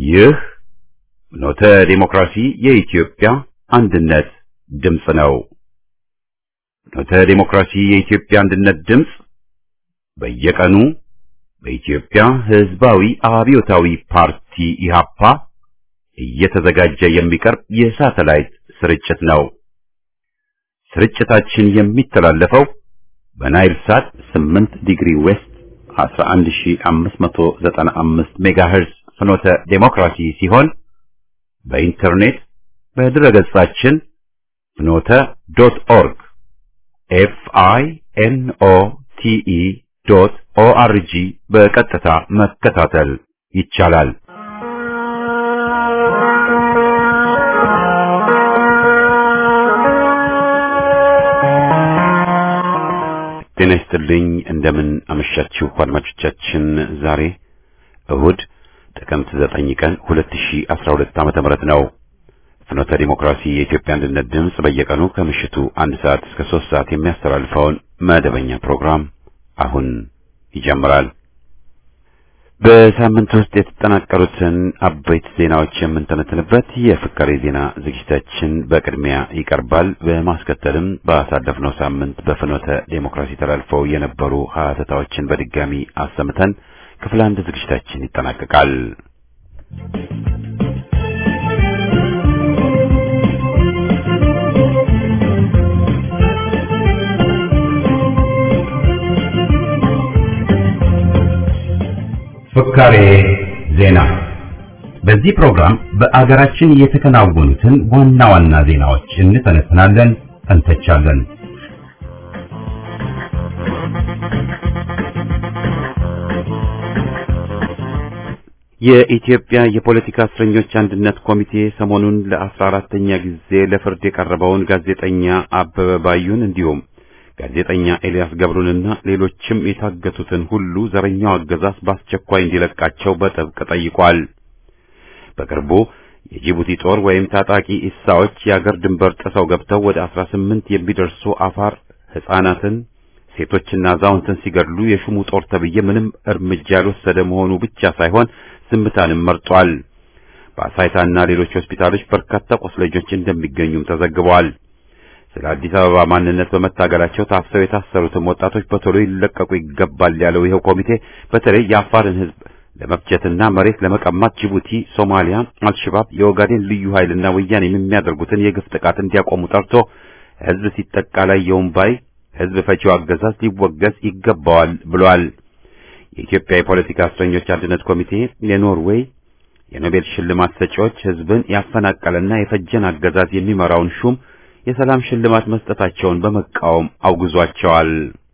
ይህ ኖተ ዴሞክራሲ የኢትዮጵያ አንድነት ድምፅ ነው። ኖተ ዴሞክራሲ የኢትዮጵያ አንድነት ድምፅ በየቀኑ በኢትዮጵያ ሕዝባዊ አብዮታዊ ፓርቲ ኢህአፓ እየተዘጋጀ የሚቀርብ የሳተላይት ስርጭት ነው። ስርጭታችን የሚተላለፈው በናይል ሳት 8 ዲግሪ ዌስት 11595 ሜጋሄርዝ ፍኖተ ዴሞክራሲ ሲሆን በኢንተርኔት በድረገጻችን ፍኖተ ዶት ኦርግ ኤፍ አይ ኤን ኦ ቲ ኢ ዶት ኦ አር ጂ በቀጥታ መከታተል ይቻላል። ጤና ይስጥልኝ። እንደምን አመሻችሁ አድማጮቻችን። ዛሬ እሁድ ጥቅምት 9 ቀን 2012 ዓመተ ምህረት ነው። ፍኖተ ዲሞክራሲ የኢትዮጵያ አንድነት ድምፅ በየቀኑ ከምሽቱ አንድ ሰዓት እስከ ሶስት ሰዓት የሚያስተላልፈውን መደበኛ ፕሮግራም አሁን ይጀምራል። በሳምንት ውስጥ የተጠናቀሩትን አበይት ዜናዎች የምንተነትንበት የፍካሬ ዜና ዝግጅታችን በቅድሚያ ይቀርባል። በማስከተልም ባሳለፍነው ሳምንት በፍኖተ ዴሞክራሲ ተላልፈው የነበሩ ሀተታዎችን በድጋሚ አሰምተን ክፍል አንድ ዝግጅታችን ይጠናቀቃል። ፍካሬ ዜና። በዚህ ፕሮግራም በአገራችን የተከናወኑትን ዋና ዋና ዜናዎች እንተነትናለን፣ እንተቻለን። የኢትዮጵያ የፖለቲካ እስረኞች አንድነት ኮሚቴ ሰሞኑን ለአስራ አራተኛ ጊዜ ለፍርድ የቀረበውን ጋዜጠኛ አበበ ባዩን እንዲሁም ጋዜጠኛ ኤልያስ ገብሩንና ሌሎችም የታገቱትን ሁሉ ዘረኛው አገዛዝ በአስቸኳይ እንዲለቃቸው በጥብቅ ጠይቋል። በቅርቡ የጅቡቲ ጦር ወይም ታጣቂ ኢሳዎች የአገር ድንበር ጥሰው ገብተው ወደ አስራ ስምንት የሚደርሱ አፋር ሕፃናትን ሴቶችና አዛውንትን ሲገድሉ የሹሙ ጦር ተብዬ ምንም እርምጃ ያልወሰደ መሆኑ ብቻ ሳይሆን ዝምታንም መርጧል። በአሳይታና ሌሎች ሆስፒታሎች በርካታ ቆስለኞች እንደሚገኙም ተዘግበዋል። ስለ አዲስ አበባ ማንነት በመታገላቸው ታፍሰው የታሰሩትም ወጣቶች በቶሎ ይለቀቁ ይገባል ያለው ይኸው ኮሚቴ በተለይ የአፋርን ሕዝብ ለመፍጀትና መሬት ለመቀማት ጅቡቲ፣ ሶማሊያ፣ አልሸባብ፣ የኦጋዴን ልዩ ኃይልና ወያኔ የሚያደርጉትን የግፍ ጥቃት እንዲያቆሙ ጠርቶ ሕዝብ ሲጠቃ ላይ የውምባይ ሕዝብ ፈቺው አገዛዝ ሊወገዝ ይገባዋል ብሏል። የኢትዮጵያ የፖለቲካ እስረኞች አንድነት ኮሚቴ የኖርዌይ የኖቤል ሽልማት ሰጪዎች ሕዝብን ያፈናቀለና የፈጀን አገዛዝ የሚመራውን ሹም የሰላም ሽልማት መስጠታቸውን በመቃወም አውግዟቸዋል።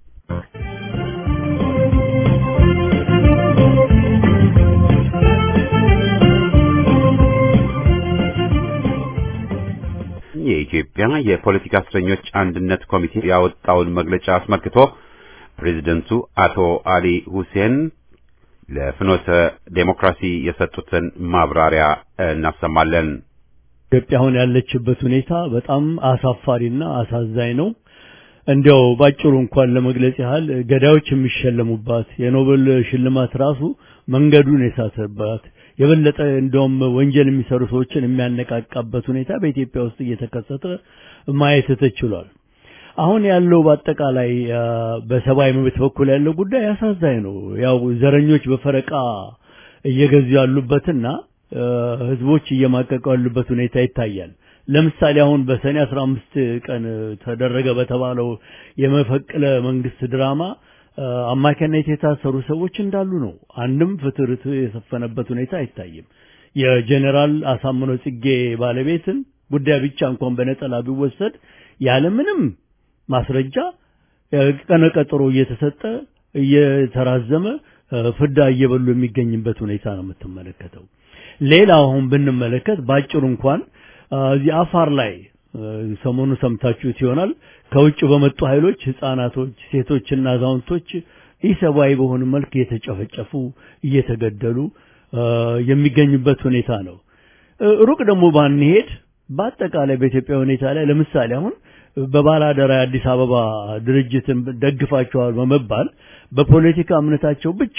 የኢትዮጵያ የፖለቲካ እስረኞች አንድነት ኮሚቴ ያወጣውን መግለጫ አስመልክቶ ፕሬዝደንቱ አቶ አሊ ሁሴን ለፍኖተ ዴሞክራሲ የሰጡትን ማብራሪያ እናሰማለን። ኢትዮጵያ አሁን ያለችበት ሁኔታ በጣም አሳፋሪና አሳዛኝ ነው። እንዲያው ባጭሩ እንኳን ለመግለጽ ያህል ገዳዮች የሚሸለሙባት የኖቤል ሽልማት ራሱ መንገዱን የሳተባት የበለጠ እንደውም ወንጀል የሚሰሩ ሰዎችን የሚያነቃቃበት ሁኔታ በኢትዮጵያ ውስጥ እየተከሰተ ማየት ተችሏል። አሁን ያለው በአጠቃላይ በሰብአዊ መብት በኩል ያለው ጉዳይ አሳዛኝ ነው። ያው ዘረኞች በፈረቃ እየገዙ ያሉበትና ህዝቦች እየማቀቁ ያሉበት ሁኔታ ይታያል። ለምሳሌ አሁን በሰኔ 15 ቀን ተደረገ በተባለው የመፈቅለ መንግስት ድራማ አማካኝነት የታሰሩ ሰዎች እንዳሉ ነው። አንድም ፍትህ ርትዕ የሰፈነበት ሁኔታ አይታይም። የጀኔራል አሳምነው ጽጌ ባለቤትን ጉዳይ ብቻ እንኳን በነጠላ ቢወሰድ ያለምንም ማስረጃ ቀነ ቀጠሮ እየተሰጠ እየተራዘመ ፍዳ እየበሉ የሚገኝበት ሁኔታ ነው የምትመለከተው። ሌላ አሁን ብንመለከት ባጭሩ እንኳን እዚህ አፋር ላይ ሰሞኑ ሰምታችሁት ይሆናል። ከውጭ በመጡ ኃይሎች ህፃናቶች፣ ሴቶችና አዛውንቶች ኢሰብአዊ በሆነ መልክ እየተጨፈጨፉ እየተገደሉ የሚገኙበት ሁኔታ ነው። ሩቅ ደግሞ ባንሄድ በአጠቃላይ በኢትዮጵያ ሁኔታ ላይ ለምሳሌ አሁን በባላደራ የአዲስ አበባ ድርጅትን ደግፋቸዋል በመባል በፖለቲካ እምነታቸው ብቻ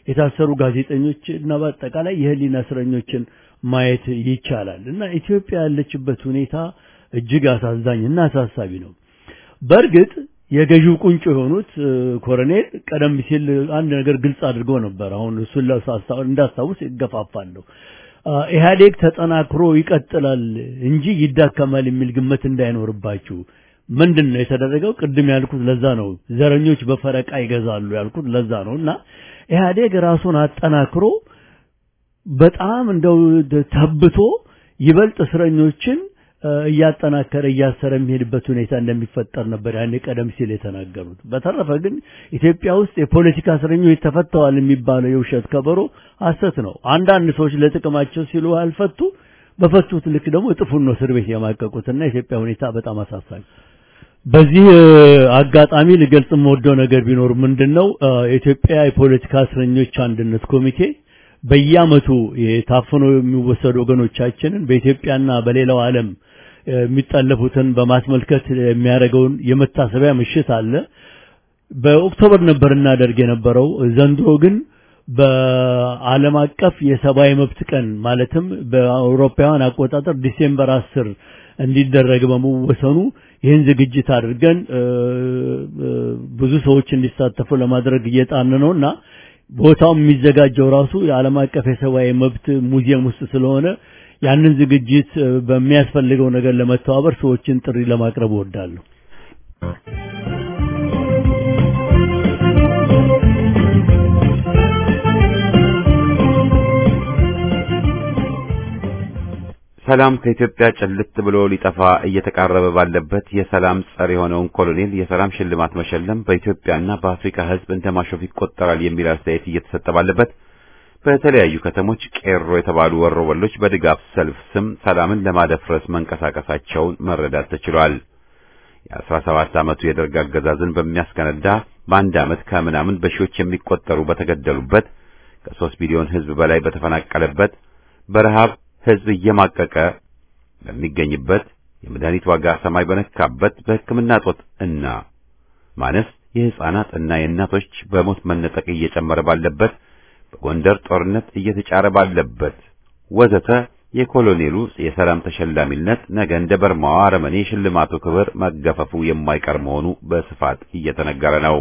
የታሰሩ ጋዜጠኞች እና በአጠቃላይ የህሊና እስረኞችን ማየት ይቻላል እና ኢትዮጵያ ያለችበት ሁኔታ እጅግ አሳዛኝ እና አሳሳቢ ነው። በእርግጥ የገዢው ቁንጮ የሆኑት ኮሎኔል ቀደም ሲል አንድ ነገር ግልጽ አድርገው ነበር። አሁን እሱን እንዳስታውስ ይገፋፋለሁ። ኢህአዴግ ተጠናክሮ ይቀጥላል እንጂ ይዳከማል የሚል ግምት እንዳይኖርባችሁ። ምንድን ነው የተደረገው? ቅድም ያልኩት ለዛ ነው። ዘረኞች በፈረቃ ይገዛሉ ያልኩት ለዛ ነው እና ኢህአዴግ ራሱን አጠናክሮ በጣም እንደው ተብቶ ይበልጥ እስረኞችን እያጠናከረ እያሰረ የሚሄድበት ሁኔታ እንደሚፈጠር ነበር ያኔ ቀደም ሲል የተናገሩት። በተረፈ ግን ኢትዮጵያ ውስጥ የፖለቲካ እስረኞች ተፈተዋል የሚባለው የውሸት ከበሮ ሐሰት ነው። አንዳንድ ሰዎች ለጥቅማቸው ሲሉ አልፈቱ፣ በፈቱት ልክ ደግሞ እጥፉን ነው እስር ቤት የማቀቁትና የኢትዮጵያ ሁኔታ በጣም አሳሳቢ። በዚህ አጋጣሚ ልገልጽ የምወደው ነገር ቢኖር ምንድን ነው የኢትዮጵያ የፖለቲካ እስረኞች አንድነት ኮሚቴ በየዓመቱ የታፍኖ የሚወሰዱ ወገኖቻችንን በኢትዮጵያና በሌላው ዓለም የሚጠለፉትን በማስመልከት የሚያደርገውን የመታሰቢያ ምሽት አለ። በኦክቶበር ነበር እናደርግ የነበረው። ዘንድሮ ግን በዓለም አቀፍ የሰብአዊ መብት ቀን ማለትም በአውሮፓውያን አቆጣጠር ዲሴምበር አስር እንዲደረግ በመወሰኑ ይህን ዝግጅት አድርገን ብዙ ሰዎች እንዲሳተፉ ለማድረግ እየጣን ነው እና ቦታው የሚዘጋጀው ራሱ የዓለም አቀፍ የሰብአዊ መብት ሙዚየም ውስጥ ስለሆነ ያንን ዝግጅት በሚያስፈልገው ነገር ለመተባበር ሰዎችን ጥሪ ለማቅረብ እወዳለሁ። ሰላም ከኢትዮጵያ ጭልጥ ብሎ ሊጠፋ እየተቃረበ ባለበት የሰላም ጸር የሆነውን ኮሎኔል የሰላም ሽልማት መሸለም በኢትዮጵያና በአፍሪካ ሕዝብ እንደ ማሾፍ ይቆጠራል የሚል አስተያየት እየተሰጠ ባለበት በተለያዩ ከተሞች ቄሮ የተባሉ ወሮበሎች በድጋፍ ሰልፍ ስም ሰላምን ለማደፍረስ መንቀሳቀሳቸውን መረዳት ተችሏል። የአስራ ሰባት ዓመቱ የደርግ አገዛዝን በሚያስከነዳ በአንድ ዓመት ከምናምን በሺዎች የሚቆጠሩ በተገደሉበት ከሦስት ሚሊዮን ሕዝብ በላይ በተፈናቀለበት በረሃብ ሕዝብ እየማቀቀ በሚገኝበት የመድኃኒት ዋጋ ሰማይ በነካበት በሕክምና እጦት እና ማነስ የሕፃናት እና የእናቶች በሞት መነጠቅ እየጨመረ ባለበት በጎንደር ጦርነት እየተጫረ ባለበት ወዘተ የኮሎኔሉ የሰላም ተሸላሚነት ነገ እንደ በርማዋ አረመኔ የሽልማቱ ክብር መገፈፉ የማይቀር መሆኑ በስፋት እየተነገረ ነው።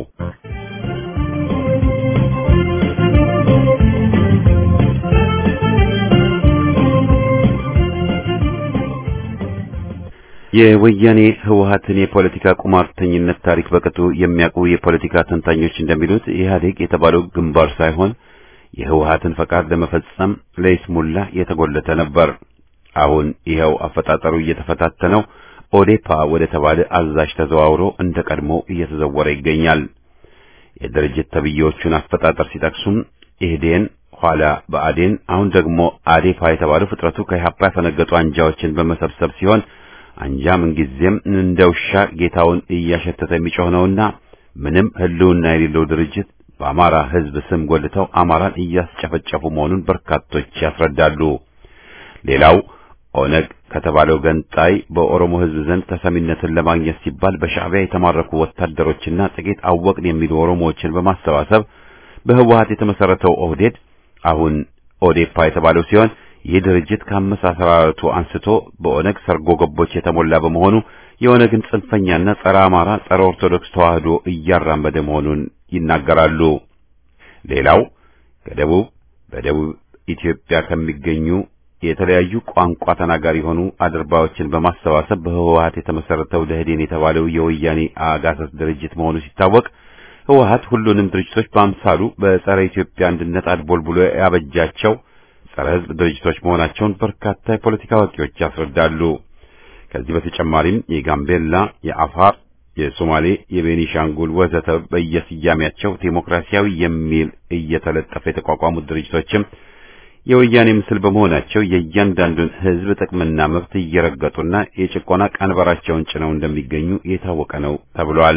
የወያኔ ህወሀትን የፖለቲካ ቁማርተኝነት ታሪክ በቅጡ የሚያውቁ የፖለቲካ ተንታኞች እንደሚሉት ኢህአዴግ የተባለው ግንባር ሳይሆን የህወሀትን ፈቃድ ለመፈጸም ለይስሙላ የተጎለተ ነበር። አሁን ይኸው አፈጣጠሩ እየተፈታተነው ኦዴፓ ወደ ተባለ አዛዥ ተዘዋውሮ እንደ ቀድሞ እየተዘወረ ይገኛል። የድርጅት ተብዬዎቹን አፈጣጠር ሲጠቅሱም ኢህዴን፣ ኋላ በአዴን፣ አሁን ደግሞ አዴፓ የተባለው ፍጥረቱ ከኢህአፓ ያፈነገጡ አንጃዎችን በመሰብሰብ ሲሆን አንጃ ምንጊዜም እንደ ውሻ ጌታውን እያሸተተ የሚጮህ ነውና ምንም ህልውና የሌለው ድርጅት በአማራ ህዝብ ስም ጎልተው አማራን እያስጨፈጨፉ መሆኑን በርካቶች ያስረዳሉ። ሌላው ኦነግ ከተባለው ገንጣይ በኦሮሞ ህዝብ ዘንድ ተሰሚነትን ለማግኘት ሲባል በሻዕቢያ የተማረኩ ወታደሮችና ጥቂት አወቅን የሚሉ ኦሮሞዎችን በማሰባሰብ በህወሀት የተመሰረተው ኦህዴድ አሁን ኦዴፓ የተባለው ሲሆን ይህ ድርጅት ከአመሳሰራረቱ አንስቶ በኦነግ ሰርጎ ገቦች የተሞላ በመሆኑ የኦነግን ጽንፈኛና ጸረ አማራ፣ ጸረ ኦርቶዶክስ ተዋህዶ እያራመደ መሆኑን ይናገራሉ። ሌላው ከደቡብ በደቡብ ኢትዮጵያ ከሚገኙ የተለያዩ ቋንቋ ተናጋሪ የሆኑ አድርባዮችን በማሰባሰብ በህወሀት የተመሰረተው ደህዴን የተባለው የወያኔ አጋሰስ ድርጅት መሆኑ ሲታወቅ ህወሀት ሁሉንም ድርጅቶች በአምሳሉ በጸረ ኢትዮጵያ አንድነት አድቦልብሎ ያበጃቸው ጸረ ህዝብ ድርጅቶች መሆናቸውን በርካታ የፖለቲካ አዋቂዎች ያስረዳሉ። ከዚህ በተጨማሪም የጋምቤላ፣ የአፋር፣ የሶማሌ፣ የቤኒሻንጉል ወዘተ በየስያሜያቸው ዴሞክራሲያዊ የሚል እየተለጠፈ የተቋቋሙት ድርጅቶችም የወያኔ ምስል በመሆናቸው የእያንዳንዱን ህዝብ ጥቅምና መብት እየረገጡና የጭቆና ቀንበራቸውን ጭነው እንደሚገኙ የታወቀ ነው ተብሏል።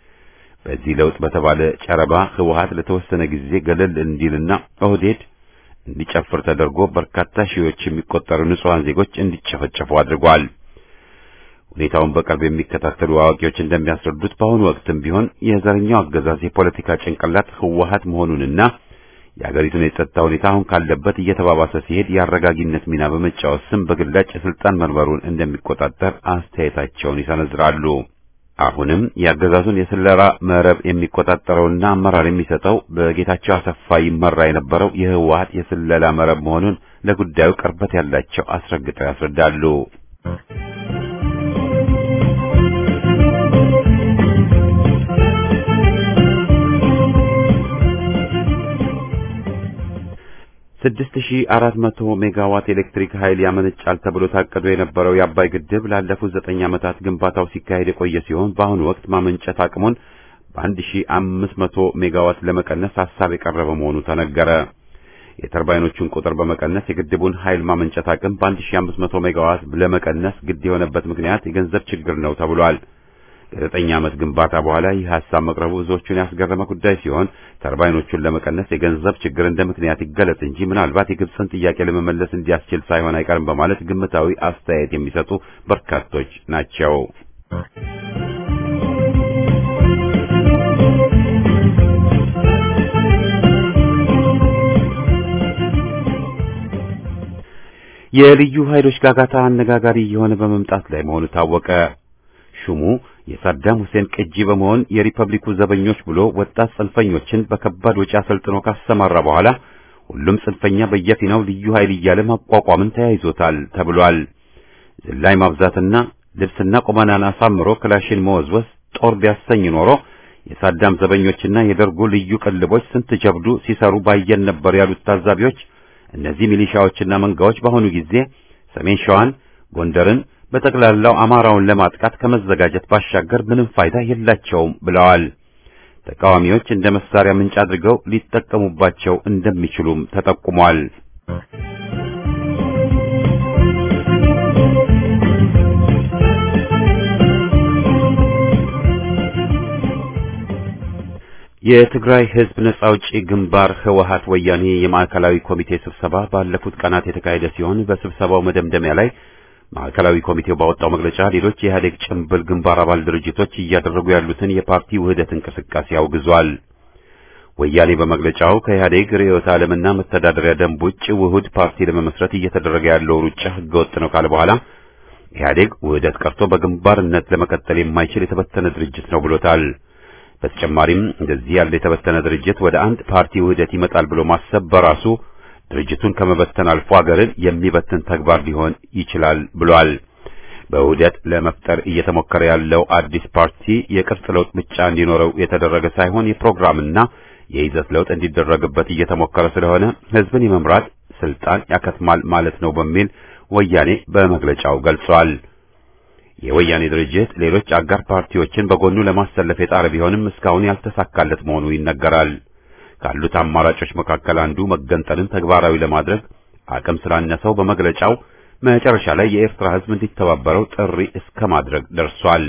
በዚህ ለውጥ በተባለ ጨረባ ህወሀት ለተወሰነ ጊዜ ገለል እንዲልና ኦህዴድ እንዲጨፍር ተደርጎ በርካታ ሺዎች የሚቆጠሩ ንጹሃን ዜጎች እንዲጨፈጨፉ አድርጓል። ሁኔታውን በቅርብ የሚከታተሉ አዋቂዎች እንደሚያስረዱት በአሁኑ ወቅትም ቢሆን የዘረኛው አገዛዝ የፖለቲካ ጭንቅላት ህወሀት መሆኑንና የአገሪቱን የጸጥታ ሁኔታ አሁን ካለበት እየተባባሰ ሲሄድ የአረጋጊነት ሚና በመጫወት ስም በግላጭ የስልጣን መንበሩን እንደሚቆጣጠር አስተያየታቸውን ይሰነዝራሉ። አሁንም የአገዛዙን የስለላ መረብ የሚቆጣጠረውና አመራር የሚሰጠው በጌታቸው አሰፋ ይመራ የነበረው የህወሓት የስለላ መረብ መሆኑን ለጉዳዩ ቅርበት ያላቸው አስረግጠው ያስረዳሉ። ስድስት ሺህ አራት መቶ ሜጋዋት ኤሌክትሪክ ኃይል ያመነጫል ተብሎ ታቅዶ የነበረው የአባይ ግድብ ላለፉት ዘጠኝ ዓመታት ግንባታው ሲካሄድ የቆየ ሲሆን በአሁኑ ወቅት ማመንጨት አቅሙን በአንድ ሺህ አምስት መቶ ሜጋዋት ለመቀነስ ሀሳብ የቀረበ መሆኑ ተነገረ። የተርባይኖቹን ቁጥር በመቀነስ የግድቡን ኃይል ማመንጨት አቅም በአንድ ሺህ አምስት መቶ ሜጋዋት ለመቀነስ ግድ የሆነበት ምክንያት የገንዘብ ችግር ነው ተብሏል። ከዘጠኝ ዓመት ግንባታ በኋላ ይህ ሀሳብ መቅረቡ ብዙዎቹን ያስገረመ ጉዳይ ሲሆን ተርባይኖቹን ለመቀነስ የገንዘብ ችግር እንደ ምክንያት ይገለጽ እንጂ ምናልባት የግብፅን ጥያቄ ለመመለስ እንዲያስችል ሳይሆን አይቀርም በማለት ግምታዊ አስተያየት የሚሰጡ በርካቶች ናቸው። የልዩ ኃይሎች ጋጋታ አነጋጋሪ የሆነ በመምጣት ላይ መሆኑ ታወቀ። ሹሙ የሳዳም ሁሴን ቅጂ በመሆን የሪፐብሊኩ ዘበኞች ብሎ ወጣት ጽንፈኞችን በከባድ ወጪ አሰልጥኖ ካሰማራ በኋላ ሁሉም ጽንፈኛ በየፊናው ልዩ ኃይል እያለ ማቋቋምን ተያይዞታል ተብሏል። ዝላይ ማብዛትና ልብስና ቁመናን አሳምሮ ክላሽን መወዝወዝ ጦር ቢያሰኝ ኖሮ የሳዳም ዘበኞችና የደርጉ ልዩ ቅልቦች ስንት ጀብዱ ሲሰሩ ባየን ነበር ያሉት ታዛቢዎች እነዚህ ሚሊሻዎችና መንጋዎች በአሁኑ ጊዜ ሰሜን ሸዋን፣ ጎንደርን በጠቅላላው አማራውን ለማጥቃት ከመዘጋጀት ባሻገር ምንም ፋይዳ የላቸውም ብለዋል። ተቃዋሚዎች እንደ መሳሪያ ምንጭ አድርገው ሊጠቀሙባቸው እንደሚችሉም ተጠቁሟል። የትግራይ ሕዝብ ነጻ አውጪ ግንባር ህወሓት ወያኔ የማዕከላዊ ኮሚቴ ስብሰባ ባለፉት ቀናት የተካሄደ ሲሆን በስብሰባው መደምደሚያ ላይ ማዕከላዊ ኮሚቴው ባወጣው መግለጫ ሌሎች የኢህአዴግ ጭምብል ግንባር አባል ድርጅቶች እያደረጉ ያሉትን የፓርቲ ውህደት እንቅስቃሴ አውግዟል። ወያኔ በመግለጫው ከኢህአዴግ ርዕዮተ ዓለምና መተዳደሪያ ደንብ ውጭ ውህድ ፓርቲ ለመመስረት እየተደረገ ያለው ሩጫ ህገወጥ ነው ካለ በኋላ ኢህአዴግ ውህደት ቀርቶ በግንባርነት ለመቀጠል የማይችል የተበተነ ድርጅት ነው ብሎታል። በተጨማሪም እንደዚህ ያለ የተበተነ ድርጅት ወደ አንድ ፓርቲ ውህደት ይመጣል ብሎ ማሰብ በራሱ ድርጅቱን ከመበተን አልፎ ሀገርን የሚበትን ተግባር ሊሆን ይችላል ብሏል። በውህደት ለመፍጠር እየተሞከረ ያለው አዲስ ፓርቲ የቅርጽ ለውጥ ብቻ እንዲኖረው የተደረገ ሳይሆን የፕሮግራምና የይዘት ለውጥ እንዲደረግበት እየተሞከረ ስለሆነ ህዝብን የመምራት ስልጣን ያከትማል ማለት ነው በሚል ወያኔ በመግለጫው ገልጿል። የወያኔ ድርጅት ሌሎች አጋር ፓርቲዎችን በጎኑ ለማሰለፍ የጣረ ቢሆንም እስካሁን ያልተሳካለት መሆኑ ይነገራል። ካሉት አማራጮች መካከል አንዱ መገንጠልን ተግባራዊ ለማድረግ አቅም ስላነሰው በመግለጫው መጨረሻ ላይ የኤርትራ ህዝብ እንዲተባበረው ጥሪ እስከ ማድረግ ደርሷል።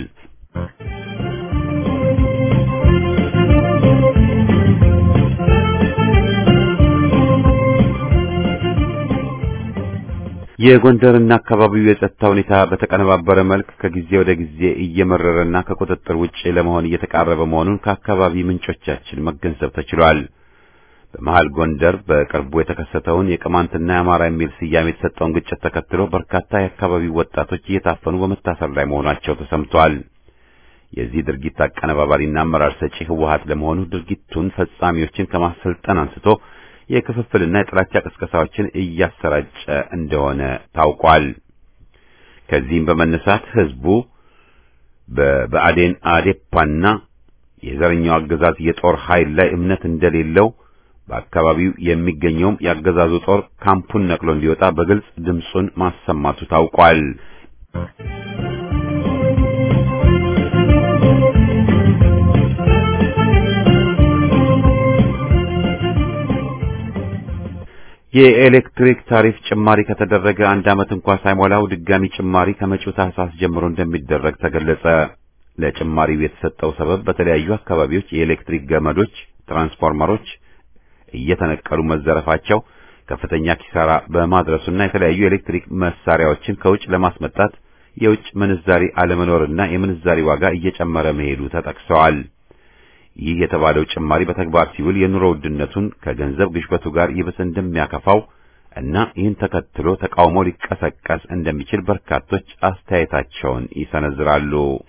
የጎንደርና አካባቢው የጸጥታ ሁኔታ በተቀነባበረ መልክ ከጊዜ ወደ ጊዜ እየመረረና ከቁጥጥር ውጭ ለመሆን እየተቃረበ መሆኑን ከአካባቢ ምንጮቻችን መገንዘብ ተችሏል። በመሃል ጎንደር በቅርቡ የተከሰተውን የቅማንትና የአማራ የሚል ስያሜ የተሰጠውን ግጭት ተከትሎ በርካታ የአካባቢው ወጣቶች እየታፈኑ በመታሰር ላይ መሆናቸው ተሰምቷል። የዚህ ድርጊት አቀነባባሪና አመራር ሰጪ ህወሓት ለመሆኑ ድርጊቱን ፈጻሚዎችን ከማሰልጠን አንስቶ የክፍፍልና የጥላቻ ቅስቀሳዎችን እያሰራጨ እንደሆነ ታውቋል። ከዚህም በመነሳት ህዝቡ በብአዴን አዴፓና የዘረኛው አገዛዝ የጦር ኃይል ላይ እምነት እንደሌለው በአካባቢው የሚገኘውም የአገዛዙ ጦር ካምፑን ነቅሎ እንዲወጣ በግልጽ ድምፁን ማሰማቱ ታውቋል። የኤሌክትሪክ ታሪፍ ጭማሪ ከተደረገ አንድ ዓመት እንኳ ሳይሞላው ድጋሚ ጭማሪ ከመጪው ታህሳስ ጀምሮ እንደሚደረግ ተገለጸ። ለጭማሪው የተሰጠው ሰበብ በተለያዩ አካባቢዎች የኤሌክትሪክ ገመዶች፣ ትራንስፎርመሮች እየተነቀሉ መዘረፋቸው ከፍተኛ ኪሳራ በማድረሱና የተለያዩ የኤሌክትሪክ መሳሪያዎችን ከውጭ ለማስመጣት የውጭ ምንዛሪ አለመኖርና የምንዛሪ ዋጋ እየጨመረ መሄዱ ተጠቅሰዋል። ይህ የተባለው ጭማሪ በተግባር ሲውል የኑሮ ውድነቱን ከገንዘብ ግሽበቱ ጋር ይብስ እንደሚያከፋው እና ይህን ተከትሎ ተቃውሞ ሊቀሰቀስ እንደሚችል በርካቶች አስተያየታቸውን ይሰነዝራሉ።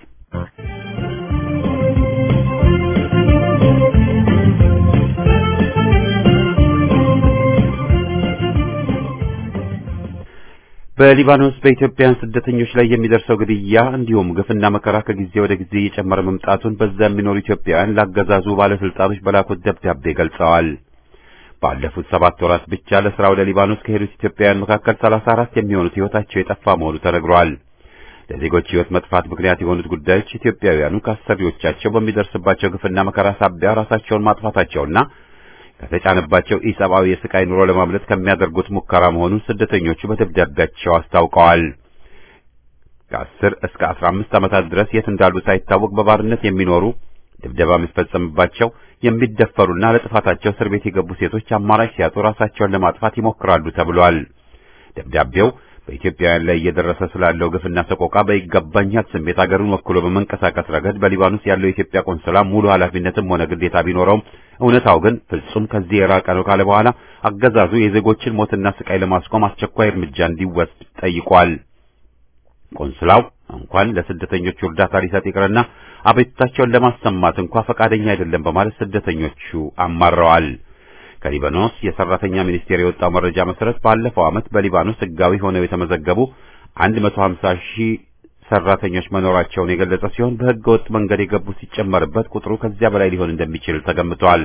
በሊባኖስ በኢትዮጵያውያን ስደተኞች ላይ የሚደርሰው ግድያ እንዲሁም ግፍና መከራ ከጊዜ ወደ ጊዜ እየጨመረ መምጣቱን በዛ የሚኖሩ ኢትዮጵያውያን ላገዛዙ ባለስልጣኖች በላኩት ደብዳቤ ገልጸዋል። ባለፉት ሰባት ወራት ብቻ ለስራ ወደ ሊባኖስ ከሄዱት ኢትዮጵያውያን መካከል ሰላሳ አራት የሚሆኑት ሕይወታቸው የጠፋ መሆኑ ተነግሯል። ለዜጎች ሕይወት መጥፋት ምክንያት የሆኑት ጉዳዮች ኢትዮጵያውያኑ ከአሰሪዎቻቸው በሚደርስባቸው ግፍና መከራ ሳቢያ ራሳቸውን ማጥፋታቸውና ከተጫነባቸው ኢሰብአዊ የስቃይ ኑሮ ለማምለጥ ከሚያደርጉት ሙከራ መሆኑን ስደተኞቹ በደብዳቤያቸው አስታውቀዋል። ከአስር እስከ አስራ አምስት ዓመታት ድረስ የት እንዳሉ ሳይታወቅ በባርነት የሚኖሩ ድብደባ የሚፈጸምባቸው የሚደፈሩና ለጥፋታቸው እስር ቤት የገቡ ሴቶች አማራጭ ሲያጡ ራሳቸውን ለማጥፋት ይሞክራሉ ተብሏል። ደብዳቤው በኢትዮጵያውያን ላይ እየደረሰ ስላለው ግፍና ሰቆቃ በይገባኛል ስሜት አገሩን ወክሎ በመንቀሳቀስ ረገድ በሊባኖስ ያለው የኢትዮጵያ ቆንስላ ሙሉ ኃላፊነትም ሆነ ግዴታ ቢኖረውም እውነታው ግን ፍጹም ከዚህ የራቀ ነው ካለ በኋላ አገዛዙ የዜጎችን ሞትና ስቃይ ለማስቆም አስቸኳይ እርምጃ እንዲወስድ ጠይቋል። ቆንስላው እንኳን ለስደተኞቹ እርዳታ ሊሰጥ ይቅርና አቤቱታቸውን ለማሰማት እንኳ ፈቃደኛ አይደለም በማለት ስደተኞቹ አማረዋል። ከሊባኖስ የሰራተኛ ሚኒስቴር የወጣው መረጃ መሰረት ባለፈው ዓመት በሊባኖስ ሕጋዊ ሆነው የተመዘገቡ 150 ሺህ ሰራተኞች መኖራቸውን የገለጸ ሲሆን በሕገ ወጥ መንገድ የገቡ ሲጨመርበት ቁጥሩ ከዚያ በላይ ሊሆን እንደሚችል ተገምቷል።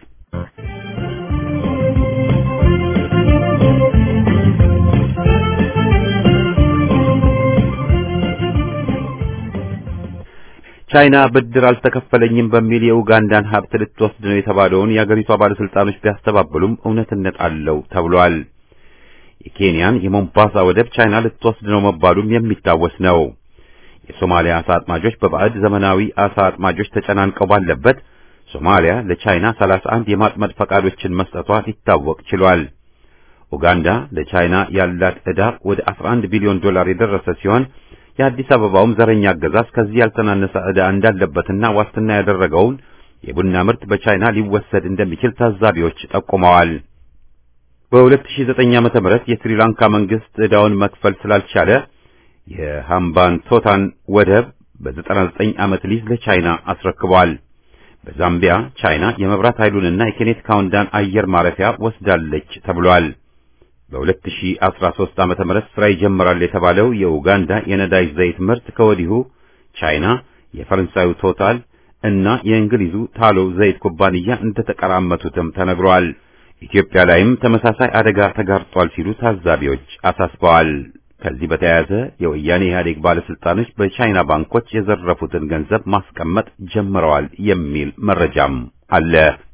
ቻይና ብድር አልተከፈለኝም በሚል የኡጋንዳን ሀብት ልትወስድ ነው የተባለውን የአገሪቷ ባለስልጣኖች ቢያስተባብሉም እውነትነት አለው ተብሏል። የኬንያን የሞምባሳ ወደብ ቻይና ልትወስድ ነው መባሉም የሚታወስ ነው። የሶማሊያ አሳ አጥማጆች በባዕድ ዘመናዊ አሳ አጥማጆች ተጨናንቀው ባለበት ሶማሊያ ለቻይና 31 የማጥመድ ፈቃዶችን መስጠቷ ሊታወቅ ችሏል። ኡጋንዳ ለቻይና ያላት ዕዳ ወደ 11 ቢሊዮን ዶላር የደረሰ ሲሆን የአዲስ አበባውም ዘረኛ አገዛዝ ከዚህ ያልተናነሰ ዕዳ እንዳለበትና ዋስትና ያደረገውን የቡና ምርት በቻይና ሊወሰድ እንደሚችል ታዛቢዎች ጠቁመዋል። በ2009 ዓመተ ምህረት የስሪላንካ መንግስት ዕዳውን መክፈል ስላልቻለ የሃምባንቶታን ወደብ በ99 ዓመት ሊዝ ለቻይና አስረክቧል። በዛምቢያ ቻይና የመብራት ኃይሉንና የኬኔት ካውንዳን አየር ማረፊያ ወስዳለች ተብሏል። በ2013 ዓመተ ምህረት ስራ ይጀምራል የተባለው የኡጋንዳ የነዳጅ ዘይት ምርት ከወዲሁ ቻይና፣ የፈረንሳዩ ቶታል እና የእንግሊዙ ታሎ ዘይት ኩባንያ እንደተቀራመቱትም ተነግሯል። ኢትዮጵያ ላይም ተመሳሳይ አደጋ ተጋርጧል ሲሉ ታዛቢዎች አሳስበዋል። ከዚህ በተያያዘ የወያኔ ኢህአዴግ ባለስልጣኖች በቻይና ባንኮች የዘረፉትን ገንዘብ ማስቀመጥ ጀምረዋል የሚል መረጃም አለ።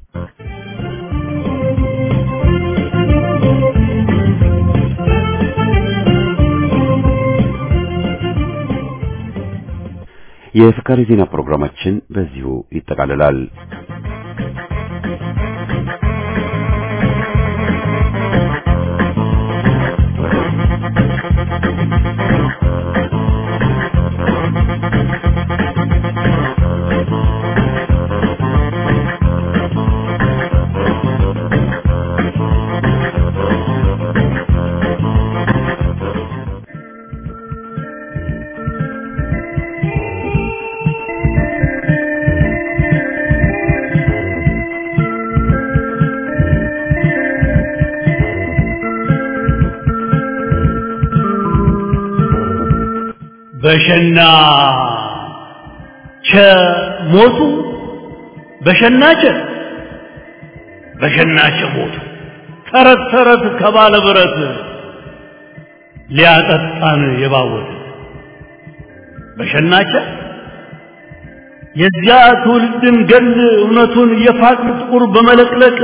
የፍካሪ ዜና ፕሮግራማችን በዚሁ ይጠቃልላል። በሸና ቸ ሞቱ በሸና ቸ በሸና ቸ ሞቱ ተረት ተረት ከባለ ብረት ሊያጠጣን የባወት በሸናቸ የዚያ ትውልድን ገል እውነቱን የፋቅን ጥቁር በመለቅለቅ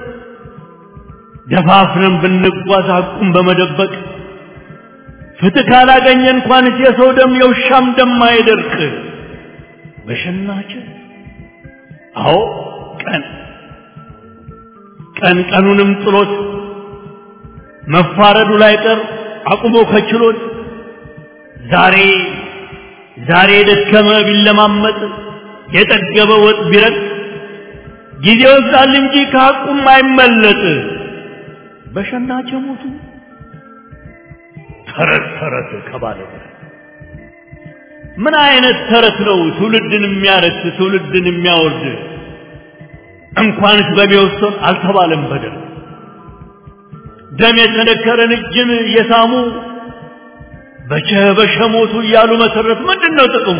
ደፋፍረን ብንጓዝ ሐቁን በመደበቅ ፍትህ ካላገኘ እንኳንስ የሰው ደም የውሻም ደም አይደርቅ። በሸናቸ አዎ ቀን ቀን ቀኑንም ጥሎት መፋረዱ ላይ ቀር አቁሞ ከችሎት ዛሬ ዛሬ የደከመ ቢለማመጥ የጠገበ ወጥ ቢረጥ ጊዜ ወስዳል እንጂ ከሐቁም አይመለጥ በሸናች ሞቱ ተረት ተረት ከባለ ምን አይነት ተረት ነው ትውልድን የሚያረክስ ትውልድን የሚያወርድ እንኳንስ በሚወሰን አልተባለም በደል ደም የተነከረን እጅን እየሳሙ በቸ በሸ ሞቱ እያሉ መሰረት ምንድን ነው ጥቅሙ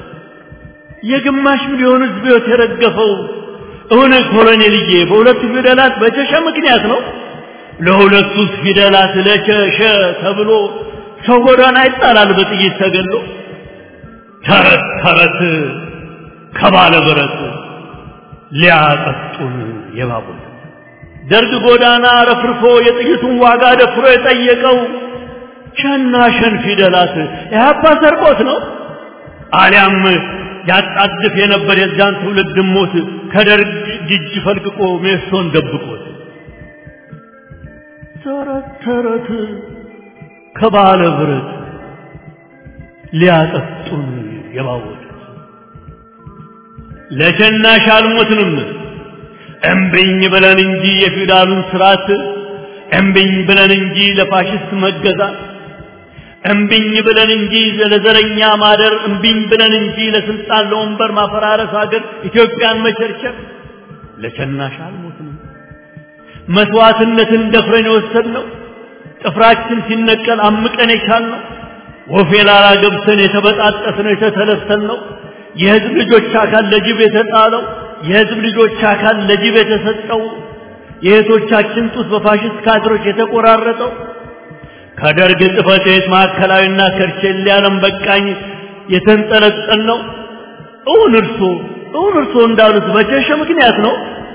የግማሽ ሚሊዮን ህዝብ ህይወት የረገፈው እውነ ኮሎኔልዬ በሁለቱ ፊደላት በቸሸ ምክንያት ነው ለሁለቱ ፊደላት ለቸሸ ተብሎ ሰው ጎዳና ይጣላል በጥይት ተገሎ ተረት ተረት ከባለ ብረት ሊያጠጡን የባቡር ደርግ ጎዳና ረፍርፎ የጥይቱን ዋጋ ደፍሮ የጠየቀው ሸና ሸን ፊደላት ኢህአፓ ሰርቆት ነው አሊያም ያጣድፍ የነበር የዛን ትውልድ ሞት ከደርግ እጅ ፈልቅቆ ሜሶን ደብቆት ተረት ተረት ከባለ ብረት ሊያጠጡን የባወጡት ለሸናሽ አልሞትንም እምብኝ ብለን እንጂ የፊውዳሉን ስርዓት እምብኝ ብለን እንጂ ለፋሽስት መገዛት እምብኝ ብለን እንጂ ለዘረኛ ማደር እምብኝ ብለን እንጂ ለስልጣን ለወንበር ማፈራረስ ሀገር ኢትዮጵያን መቸርቸር ለሸናሽ አልሞትንም መስዋዕትነትን ደፍረን የወሰድነው ጥፍራችን ሲነቀል አምቀን የቻልነው ወፌ ላላ ገብተን የተበጣጠስነው የተተለተልነው የህዝብ ልጆች አካል ለጅብ የተጣለው የህዝብ ልጆች አካል ለጅብ የተሰጠው የእህቶቻችን ጡት በፋሽስት ካድሮች የተቆራረጠው ከደርግ ጽሕፈት ቤት ማዕከላዊና ከርቼሌ ዓለም በቃኝ የተንጠለጠል ነው። እውን እርሶ እውን እርሶ እንዳሉት በቸሸ ምክንያት ነው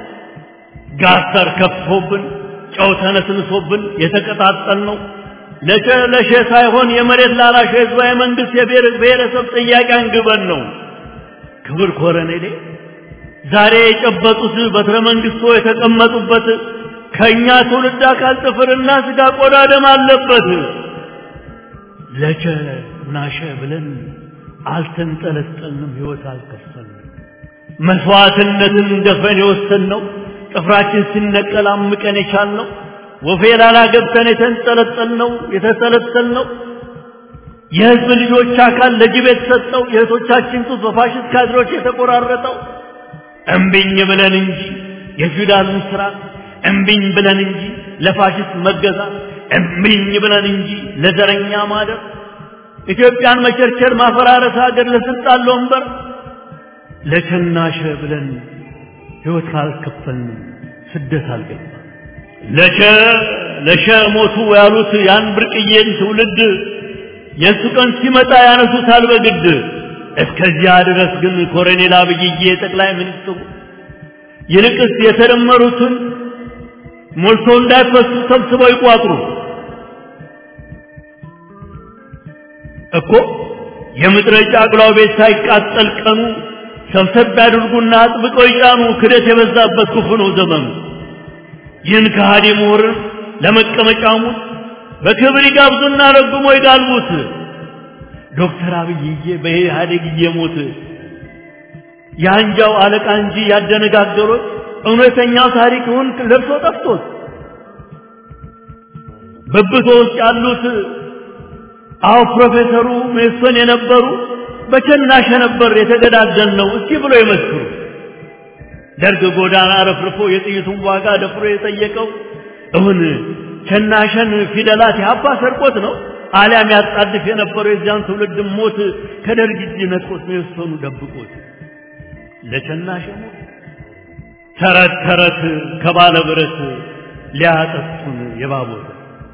ጋስተር ከፍቶብን ጨው ተነስንሶብን የተቀጣጠል ነው። ለሸ ለሸ ሳይሆን የመሬት ላራሽ ህዝባዊ መንግስት የብሔረሰብ ጥያቄ አንግበን ነው። ክብር ኮረኔሌ ዛሬ የጨበጡት በትረ መንግስቶ የተቀመጡበት ከኛ ትውልድ አካል ጥፍርና ስጋ ቆዳ ደም አለበት። ለቸ ናሸ ብለን አልተንጠለጠልንም፣ ህይወት አልከፈልንም። መስዋዕትነትን ደፍረን የወሰንነው ጥፍራችን ሲነቀል አምቀን የቻልነው ወፌ ላላ ገብተን የተንጠለጠልነው የተሰለሰልነው የህዝብ ልጆች አካል ለጅብ የተሰጠው የእህቶቻችን ጡት በፋሽስት ካድሮች የተቆራረጠው እምቢኝ ብለን እንጂ የፊውዳልን ስርዓት እምቢኝ ብለን እንጂ ለፋሽስት መገዛት እምቢኝ ብለን እንጂ ለዘረኛ ማደር ኢትዮጵያን መቸርቸር ማፈራረስ ሀገር ለስልጣን ለወንበር ለቸናሸ ብለን ህይወት ካልከፈልን ስደት አልገባ ለሸ ለሸ ሞቱ ያሉት ያን ብርቅዬን ትውልድ የእሱ ቀን ሲመጣ ያነሱታል በግድ እስከዚያ ድረስ ግን ኮሎኔል አብይዬ ጠቅላይ ሚኒስትሩ ይልቅስ የተደመሩትን ሞልቶ እንዳይፈሱ ሰብስበው ይቋጥሩ እኮ የምድረ ጫቅላው ቤት ሳይቃጠል ቀኑ ሰብሰብ ያድርጉና አጥብቀው ይጫኑ። ክደት የበዛበት ክፉ ነው ዘመኑ። ይህን ከሃዲ ምሁርን ለመቀመጫሙ በክብር ይጋብዙና ረግሞ ይጋልቡት። ዶክተር አብይዬ በኢህአዴግ እየሞት የአንጃው አለቃ እንጂ ያደነጋገሩት እውነተኛው ታሪክውን ለብሶ ጠፍቶት በብቶ ውስጥ ያሉት አዎ ፕሮፌሰሩ ሜሶን የነበሩ በቸናሸ ነበር የተገዳደል ነው እስቲ ብሎ ይመስክሩ። ደርግ ጎዳና ረፍርፎ የጥይቱን ዋጋ ደፍሮ የጠየቀው እውን ቸናሸን ፊደላት የአባ ሰርቆት ነው አሊያም ያጣድፍ የነበረው የዚያን ትውልድ ሞት ከደርግ እጅ ነጥቆት ሜሶኑ ደብቆት ለቸናሸ ሞት ተረት ተረት ከባለ ብረት ሊያጠጡን የባቦት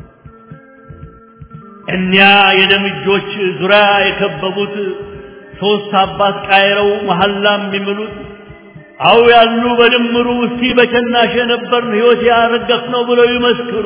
እኒያ የደም እጆች ዙሪያ የከበቡት ሶስት አባት ቃይረው መሐላ የሚምሉት አው ያሉ በድምሩ እስቲ በቸናሸ ነበርን ሕይወት ያረገፍ ነው ብለው ይመስክሩ።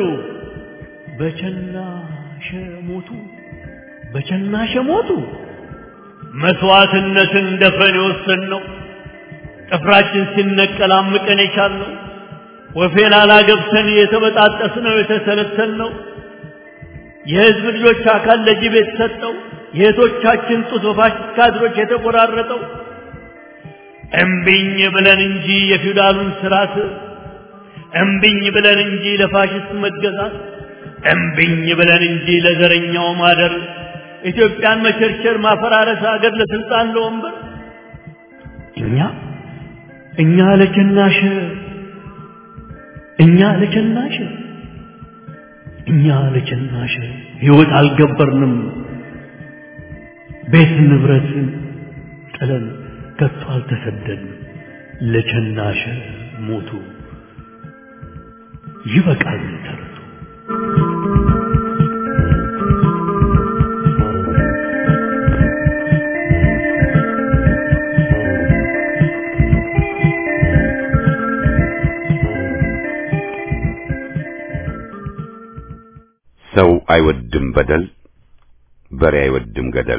በቸናሸ ሞቱ፣ በቸናሸ ሞቱ። መስዋዕትነትን ደፍረን የወሰን ነው ጥፍራችን ሲነቀል አምቀን የቻልነው ወፌላላ ገብተን የተበጣጠስነው የተሰለሰልነው የህዝብ ልጆች አካል ለጅብ የተሰጠው የእህቶቻችን ጡት በፋሽስት ካድሮች የተቆራረጠው እምቢኝ ብለን እንጂ የፊውዳሉን ስርዓት እምቢኝ ብለን እንጂ ለፋሽስት መገዛት እምቢኝ ብለን እንጂ ለዘረኛው ማደር ኢትዮጵያን መቸርቸር፣ ማፈራረስ፣ አገር ለስልጣን ለወንበር እኛ እኛ ለቸናሽ እኛ ለቸናሽ እኛ ለቸናሽ ሕይወት አልገበርንም ቤት ንብረት ጥለን ከቶ አልተሰደድንም ለቸናሽ ሞቱ ይበቃል ተረቱ ሰው አይወድም በደል፣ በሬ አይወድም ገደል።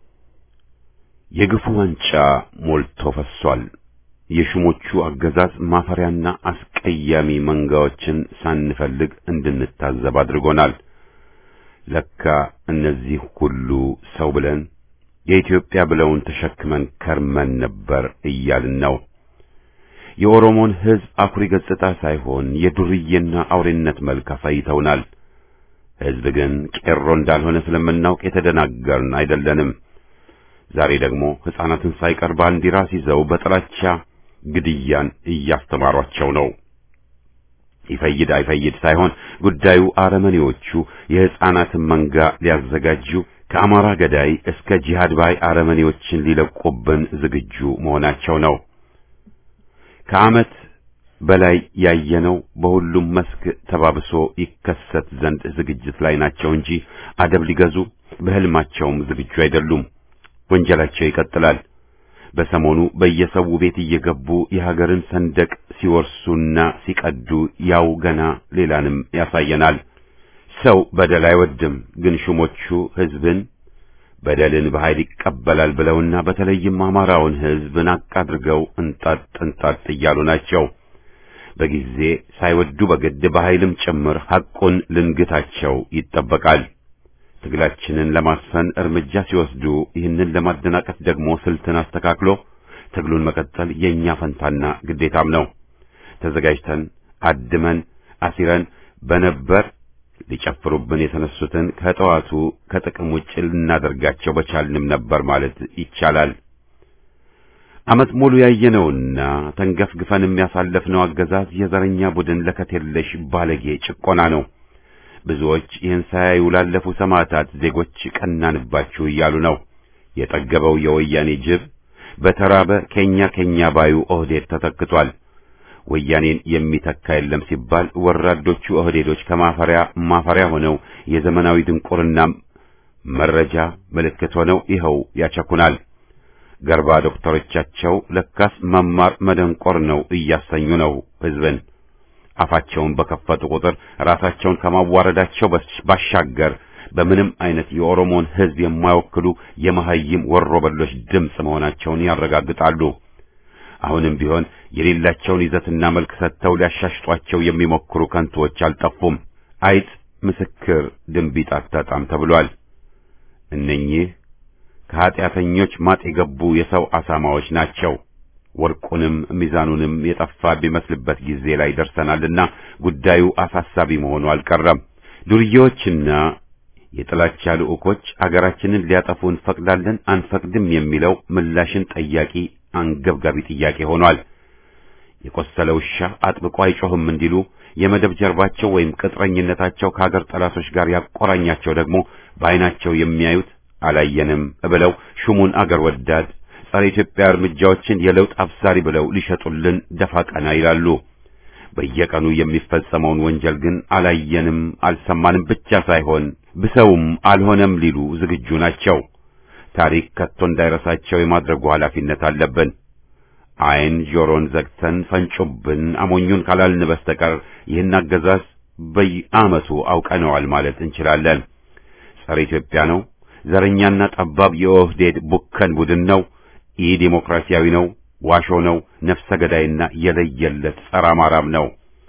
የግፉ ዋንጫ ሞልቶ ፈሷል። የሹሞቹ አገዛዝ ማፈሪያና አስቀያሚ መንጋዎችን ሳንፈልግ እንድንታዘብ አድርጎናል። ለካ እነዚህ ሁሉ ሰው ብለን የኢትዮጵያ ብለውን ተሸክመን ከርመን ነበር እያልን ነው። የኦሮሞን ሕዝብ አኩሪ ገጽታ ሳይሆን የዱርዬና አውሬነት መልክ አሳይተውናል። ሕዝብ ግን ቄሮ እንዳልሆነ ስለምናውቅ የተደናገርን አይደለንም። ዛሬ ደግሞ ሕፃናትን ሳይቀር ባንዲራ ሲይዘው በጥላቻ ግድያን እያስተማሯቸው ነው። ይፈይድ አይፈይድ ሳይሆን ጉዳዩ አረመኔዎቹ የሕፃናትን መንጋ ሊያዘጋጁ ከአማራ ገዳይ እስከ ጂሃድ ባይ አረመኔዎችን ሊለቁብን ዝግጁ መሆናቸው ነው። ከዓመት በላይ ያየነው በሁሉም መስክ ተባብሶ ይከሰት ዘንድ ዝግጅት ላይ ናቸው እንጂ አደብ ሊገዙ በሕልማቸውም ዝግጁ አይደሉም። ወንጀላቸው ይቀጥላል። በሰሞኑ በየሰው ቤት እየገቡ የሀገርን ሰንደቅ ሲወርሱና ሲቀዱ ያው ገና ሌላንም ያሳየናል። ሰው በደል አይወድም፣ ግን ሹሞቹ ሕዝብን በደልን በኃይል ይቀበላል ብለውና በተለይም አማራውን ሕዝብ ናቅ አድርገው እንጣጥ እንጣጥ እያሉ ናቸው። በጊዜ ሳይወዱ በግድ በኃይልም ጭምር ሐቁን ልንግታቸው ይጠበቃል። ትግላችንን ለማስፈን እርምጃ ሲወስዱ ይህንን ለማደናቀፍ ደግሞ ስልትን አስተካክሎ ትግሉን መቀጠል የእኛ ፈንታና ግዴታም ነው። ተዘጋጅተን አድመን አሲረን በነበር ሊጨፍሩብን የተነሱትን ከጠዋቱ ከጥቅም ውጭ ልናደርጋቸው በቻልንም ነበር ማለት ይቻላል። ዓመት ሙሉ ያየነውና ተንገፍግፈንም ያሳለፍነው አገዛዝ የዘረኛ ቡድን ለከት የለሽ ባለጌ ጭቆና ነው። ብዙዎች ይህን ሳያዩ ላለፉ ሰማዕታት ዜጎች ቀናንባችሁ እያሉ ነው። የጠገበው የወያኔ ጅብ በተራበ ኬኛ ኬኛ ባዩ ኦህዴድ ተተክቷል። ወያኔን የሚተካ የለም ሲባል ወራዶቹ ኦህዴዶች ከማፈሪያ ማፈሪያ ሆነው የዘመናዊ ድንቁርና መረጃ ምልክት ሆነው ይኸው ያቸኩናል። ገርባ ዶክተሮቻቸው ለካስ መማር መደንቆር ነው እያሰኙ ነው ሕዝብን። አፋቸውን በከፈቱ ቁጥር ራሳቸውን ከማዋረዳቸው ባሻገር በምንም አይነት የኦሮሞን ሕዝብ የማይወክሉ የመሐይም ወሮበሎች ድምፅ መሆናቸውን ያረጋግጣሉ። አሁንም ቢሆን የሌላቸውን ይዘትና መልክ ሰጥተው ሊያሻሽጧቸው የሚሞክሩ ከንቱዎች አልጠፉም። አይጥ ምስክር ድንቢጥ አታጣም ተብሏል። እነኚህ ከኀጢአተኞች ማጥ የገቡ የሰው አሳማዎች ናቸው። ወርቁንም ሚዛኑንም የጠፋ ቢመስልበት ጊዜ ላይ ደርሰናልና ጉዳዩ አሳሳቢ መሆኑ አልቀረም። ዱርዬዎችና የጥላቻ ልዑኮች አገራችንን ሊያጠፉ እንፈቅዳለን አንፈቅድም የሚለው ምላሽን ጠያቂ አንገብጋቢ ጥያቄ ሆኗል። የቆሰለ ውሻ አጥብቆ አይጮህም እንዲሉ የመደብ ጀርባቸው ወይም ቅጥረኝነታቸው ከሀገር ጠላቶች ጋር ያቆራኛቸው ደግሞ በዓይናቸው የሚያዩት አላየንም ብለው ሹሙን አገር ወዳድ ጸረ ኢትዮጵያ እርምጃዎችን የለውጥ አብሳሪ ብለው ሊሸጡልን ደፋ ቀና ይላሉ። በየቀኑ የሚፈጸመውን ወንጀል ግን አላየንም አልሰማንም ብቻ ሳይሆን ብሰውም አልሆነም ሊሉ ዝግጁ ናቸው። ታሪክ ከቶ እንዳይረሳቸው የማድረጉ ኃላፊነት አለብን። ዓይን ጆሮን ዘግተን ፈንጮብን አሞኙን ካላልን በስተቀር ይህን አገዛዝ በየዓመቱ አውቀነዋል ማለት እንችላለን። ጸረ ኢትዮጵያ ነው። ዘረኛና ጠባብ የኦህዴድ ቡከን ቡድን ነው። ኢ ዴሞክራሲያዊ ነው። ዋሾ ነው። ነፍሰ ገዳይና የለየለት ጸረ አማራም ነው።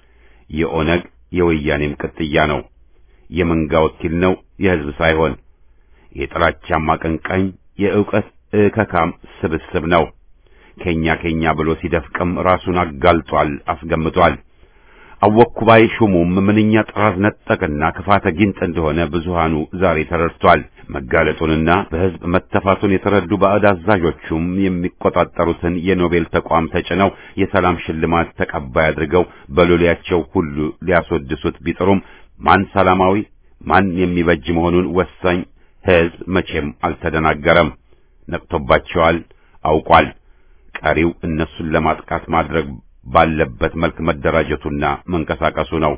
የኦነግ የወያኔም ቅጥያ ነው። የመንጋ ወኪል ነው፣ የሕዝብ ሳይሆን የጥላቻም አቀንቃኝ የዕውቀት እከካም ስብስብ ነው። ኬኛ ኬኛ ብሎ ሲደፍቅም ራሱን አጋልጧል፣ አስገምቷል። አወኩባይ ሹሙም ምንኛ ጥራዝ ነጠቅና ክፋተ ጊንጥ እንደሆነ ብዙሃኑ ዛሬ ተረድቷል። መጋለጡንና በሕዝብ መተፋቱን የተረዱ ባዕድ አዛዦቹም የሚቆጣጠሩትን የኖቤል ተቋም ተጭነው የሰላም ሽልማት ተቀባይ አድርገው በሎሌያቸው ሁሉ ሊያስወድሱት ቢጥሩም ማን ሰላማዊ ማን የሚበጅ መሆኑን ወሳኝ ሕዝብ መቼም አልተደናገረም። ነቅቶባቸዋል፣ አውቋል። ቀሪው እነሱን ለማጥቃት ማድረግ ባለበት መልክ መደራጀቱና መንቀሳቀሱ ነው።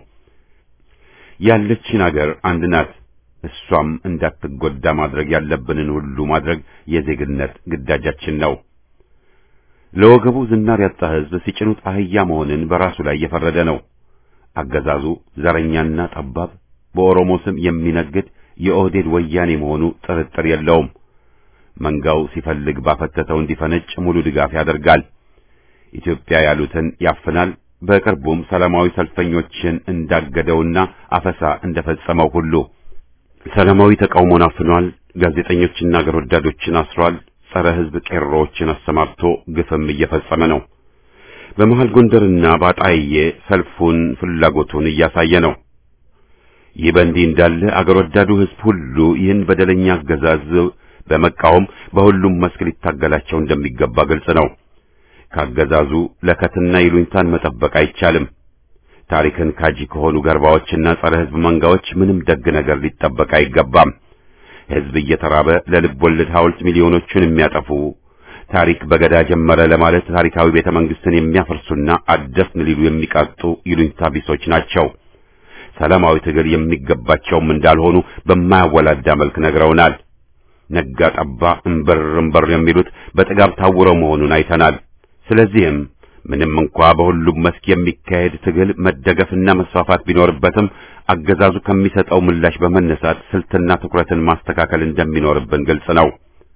ያለችን አገር አንድ ናት። እሷም እንዳትጎዳ ማድረግ ያለብንን ሁሉ ማድረግ የዜግነት ግዳጃችን ነው። ለወገቡ ዝናር ያጣ ሕዝብ ሲጭኑት አህያ መሆንን በራሱ ላይ የፈረደ ነው። አገዛዙ ዘረኛና ጠባብ፣ በኦሮሞ ስም የሚነግድ የኦህዴድ ወያኔ መሆኑ ጥርጥር የለውም። መንጋው ሲፈልግ ባፈተተው እንዲፈነጭ ሙሉ ድጋፍ ያደርጋል። ኢትዮጵያ ያሉትን ያፍናል። በቅርቡም ሰላማዊ ሰልፈኞችን እንዳገደውና አፈሳ እንደፈጸመው ሁሉ ሰላማዊ ተቃውሞን አፍኗል። ጋዜጠኞችና አገር ወዳዶችን አስሯል። ጸረ ሕዝብ ቄሮዎችን አሰማርቶ ግፍም እየፈጸመ ነው። በመሃል ጎንደርና ባጣዬ ሰልፉን ፍላጎቱን እያሳየ ነው። ይህ በእንዲህ እንዳለ አገር ወዳዱ ሕዝብ ሁሉ ይህን በደለኛ አገዛዝ በመቃወም በሁሉም መስክ ሊታገላቸው እንደሚገባ ግልጽ ነው። ካገዛዙ ለከትና ይሉኝታን መጠበቅ አይቻልም። ታሪክን ካጂ ከሆኑ ገርባዎችና ጸረ ሕዝብ መንጋዎች ምንም ደግ ነገር ሊጠበቅ አይገባም። ሕዝብ እየተራበ ለልብ ወለድ ሐውልት ሚሊዮኖቹን የሚያጠፉ ታሪክ በገዳ ጀመረ ለማለት ታሪካዊ ቤተ መንግስትን የሚያፈርሱና አደስን ሊሉ የሚቃጡ ይሉኝታ ቢሶች ናቸው። ሰላማዊ ትግል የሚገባቸውም እንዳልሆኑ በማያወላዳ መልክ ነግረውናል። ነጋ ጠባ እምበር እምበር የሚሉት በጥጋብ ታውረው መሆኑን አይተናል። ስለዚህም ምንም እንኳ በሁሉም መስክ የሚካሄድ ትግል መደገፍና መስፋፋት ቢኖርበትም አገዛዙ ከሚሰጠው ምላሽ በመነሳት ስልትና ትኩረትን ማስተካከል እንደሚኖርብን ግልጽ ነው።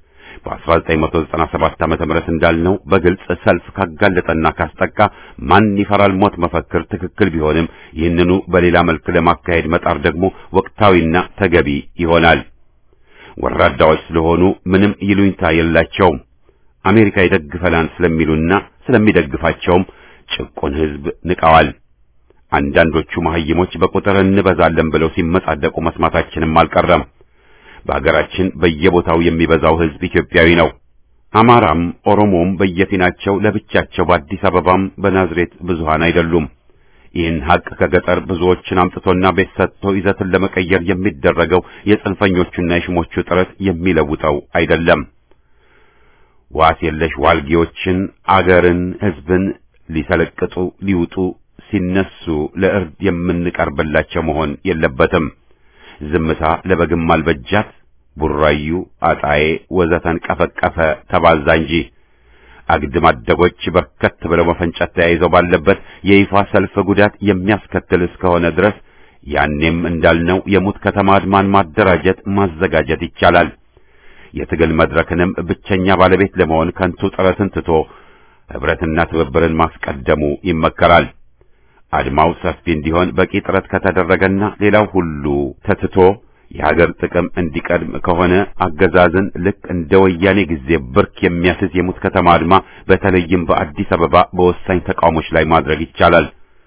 በ1997 ዓመተ ምህረት እንዳልነው በግልጽ ሰልፍ ካጋለጠና ካስጠቃ ማን ይፈራል ሞት መፈክር ትክክል ቢሆንም ይህንኑ በሌላ መልክ ለማካሄድ መጣር ደግሞ ወቅታዊና ተገቢ ይሆናል። ወራዳዎች ስለሆኑ ምንም ይሉኝታ የላቸውም። አሜሪካ ይደግፈናል ስለሚሉና ስለሚደግፋቸውም ጭቁን ሕዝብ ንቀዋል። አንዳንዶቹ መሐይሞች በቁጥር እንበዛለን ብለው ሲመጻደቁ መስማታችንም አልቀረም። በሀገራችን በየቦታው የሚበዛው ሕዝብ ኢትዮጵያዊ ነው። አማራም ኦሮሞም በየፊናቸው ለብቻቸው በአዲስ አበባም በናዝሬት ብዙሃን አይደሉም። ይህን ሀቅ ከገጠር ብዙዎችን አምጥቶና ቤት ሰጥቶ ይዘትን ለመቀየር የሚደረገው የጽንፈኞቹና የሽሞቹ ጥረት የሚለውጠው አይደለም። ዋስ የለሽ ዋልጌዎችን አገርን፣ ሕዝብን ሊሰለቅጡ ሊውጡ ሲነሱ ለእርድ የምንቀርብላቸው መሆን የለበትም። ዝምታ ለበግም አልበጃት። ቡራዩ፣ አጣዬ ወዘተን ቀፈቀፈ ተባዛ እንጂ አግድም አደጎች በርከት ብለው መፈንጨት ተያይዘው ባለበት የይፋ ሰልፍ ጉዳት የሚያስከትል እስከሆነ ድረስ ያኔም እንዳልነው የሙት ከተማ አድማን ማደራጀት ማዘጋጀት ይቻላል። የትግል መድረክንም ብቸኛ ባለቤት ለመሆን ከንቱ ጥረትን ትቶ ህብረትና ትብብርን ማስቀደሙ ይመከራል። አድማው ሰፊ እንዲሆን በቂ ጥረት ከተደረገና ሌላው ሁሉ ተትቶ የሀገር ጥቅም እንዲቀድም ከሆነ አገዛዝን ልክ እንደ ወያኔ ጊዜ ብርክ የሚያስዝ የሙት ከተማ አድማ በተለይም በአዲስ አበባ በወሳኝ ተቃውሞች ላይ ማድረግ ይቻላል።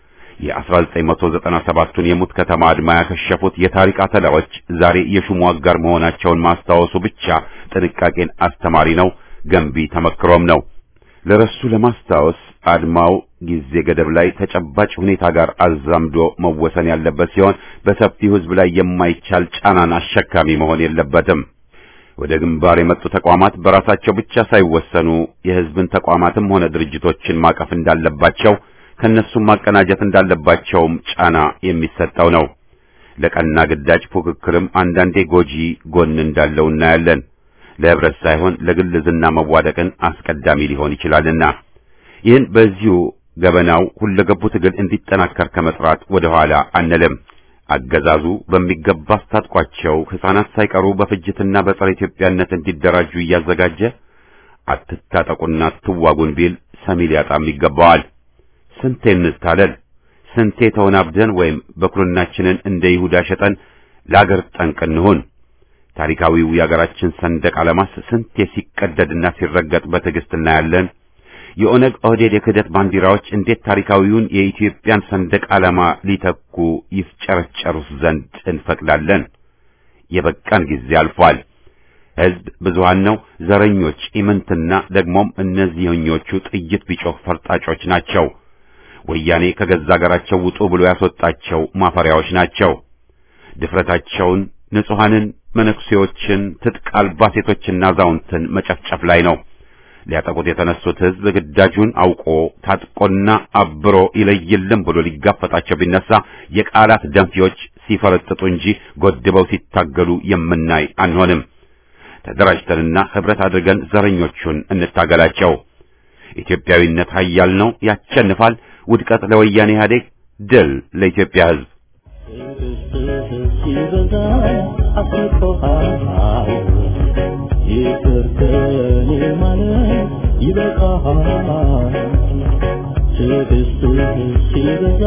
የ1997ቱን የሙት ከተማ አድማ ያከሸፉት የታሪክ አተላዎች ዛሬ የሹሙ አጋር መሆናቸውን ማስታወሱ ብቻ ጥንቃቄን አስተማሪ ነው፣ ገንቢ ተመክሮም ነው። ለረሱ ለማስታወስ አድማው ጊዜ ገደብ ላይ ተጨባጭ ሁኔታ ጋር አዛምዶ መወሰን ያለበት ሲሆን በሰፊው ሕዝብ ላይ የማይቻል ጫናን አሸካሚ መሆን የለበትም። ወደ ግንባር የመጡ ተቋማት በራሳቸው ብቻ ሳይወሰኑ የሕዝብን ተቋማትም ሆነ ድርጅቶችን ማቀፍ እንዳለባቸው ከነሱም ማቀናጀት እንዳለባቸውም ጫና የሚሰጠው ነው። ለቀና ግዳጅ ፉክክርም አንዳንዴ ጎጂ ጎን እንዳለው እናያለን። ለህብረት ሳይሆን ለግል ዝና መዋደቅን አስቀዳሚ ሊሆን ይችላልና ይህን በዚሁ ገበናው ሁለገቡ ትግል እንዲጠናከር ከመጥራት ወደ ኋላ አንልም። አገዛዙ በሚገባ አስታጥቋቸው ሕፃናት ሳይቀሩ በፍጅትና በጸረ ኢትዮጵያነት እንዲደራጁ እያዘጋጀ አትታጠቁና አትዋጉን ቢል ሰሚ ሊያጣም ይገባዋል። ስንቴ እንታለል፣ ስንቴ ተወናብደን ወይም በኩርናችንን እንደ ይሁዳ ሸጠን ለአገር ጠንቅ እንሁን። ታሪካዊው የአገራችን ሰንደቅ ዓላማስ ስንቴ ሲቀደድና ሲረገጥ በትዕግስት እናያለን። የኦነግ ኦህዴድ የክህደት ባንዲራዎች እንዴት ታሪካዊውን የኢትዮጵያን ሰንደቅ ዓላማ ሊተኩ ይፍጨረጨሩስ ዘንድ እንፈቅዳለን? የበቃን ጊዜ አልፏል። ሕዝብ ብዙሃን ነው። ዘረኞች ኢምንትና ደግሞም እነዚህኞቹ ጥይት ቢጮህ ፈርጣጮች ናቸው። ወያኔ ከገዛ አገራቸው ውጡ ብሎ ያስወጣቸው ማፈሪያዎች ናቸው። ድፍረታቸውን ንጹሐንን፣ መነኩሴዎችን፣ ትጥቅ አልባ ሴቶችና አዛውንትን መጨፍጨፍ ላይ ነው። ሊያጠቁት የተነሱት ሕዝብ ግዳጁን አውቆ ታጥቆና አብሮ ይለይልም ብሎ ሊጋፈጣቸው ቢነሳ የቃላት ደንፊዎች ሲፈረጥጡ እንጂ ጎድበው ሲታገሉ የምናይ አንሆንም። ተደራጅተንና ኅብረት አድርገን ዘረኞቹን እንታገላቸው። ኢትዮጵያዊነት ኃያል ነው፣ ያሸንፋል። ውድቀት ለወያኔ ኢህአዴግ፣ ድል ለኢትዮጵያ ሕዝብ። ሲበዛ አስቆሃል ይቅር ከኔ ማለት ይበቃሃል ትዕግስትህ ሲበዛ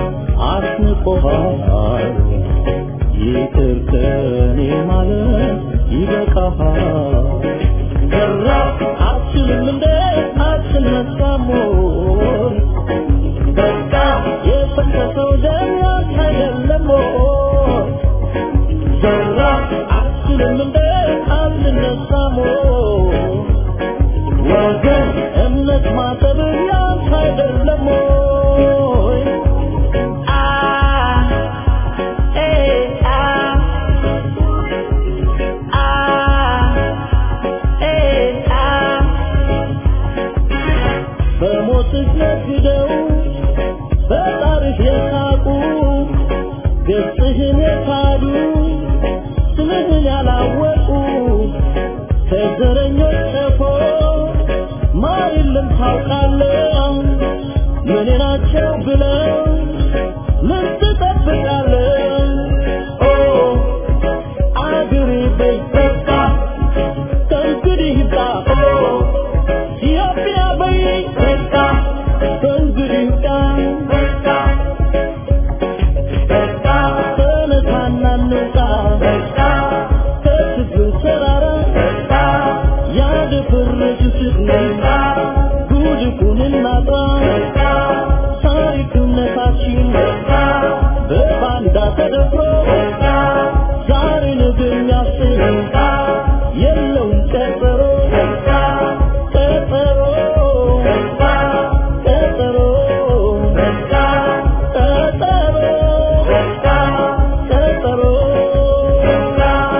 አስንቆሃል ይቅር ከኔ ማለት ይበቃሃል ሰራ አትችልም እንደ አትነሳም ወይ በቃ የፈሰሰው ደም ያንተ አይደለም ወይ ሰራ አትችልም እንደ አትነሳም ወይ ወገን እምነት ማጠብ ያንተ አይደለም ወይ አ ኤ አ አ ኤ አ በሞትህ ነግደው በጣርህ የሳቁ ገጽህን የካዱ ስምህን ያላወቁ ከዘረኞች ጨፎ ማር የለም ታውቃለህ ምን ናቸው ብለው ምን ትጠብቃለህ ኦ አገሬ በይ በቃ ከእንግዲህ ይብቃ ኦ ኢትዮጵያ በይ በቃ ከእንግዲህ ይብቃ በቃ በቃ ተነሳና እንውጣ በቃ ከችግሩ ተራራ በቃ ያደፈረሱትን በቃ ጉድፉን እናጣ በቃ ታሪክነታችን በቃ በባንዳ ተደፍሮ በቃ ዛሬ ነገ የሚያስብ በቃ የለውም ቀጠሮ በቃ ቀጠሮ በቃ ቀጠሮ በቃ ቀጠሮ በቃ ቀጠሮ በቃ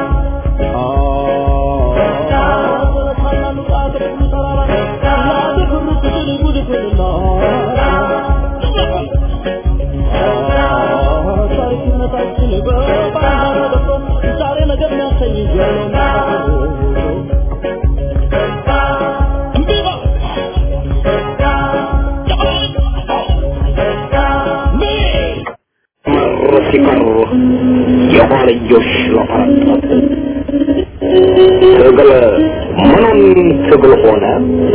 መር ሲቀሩ የኋልዮሽ ለፈረጠጡ ትግል ምኑን ትግል ሆነ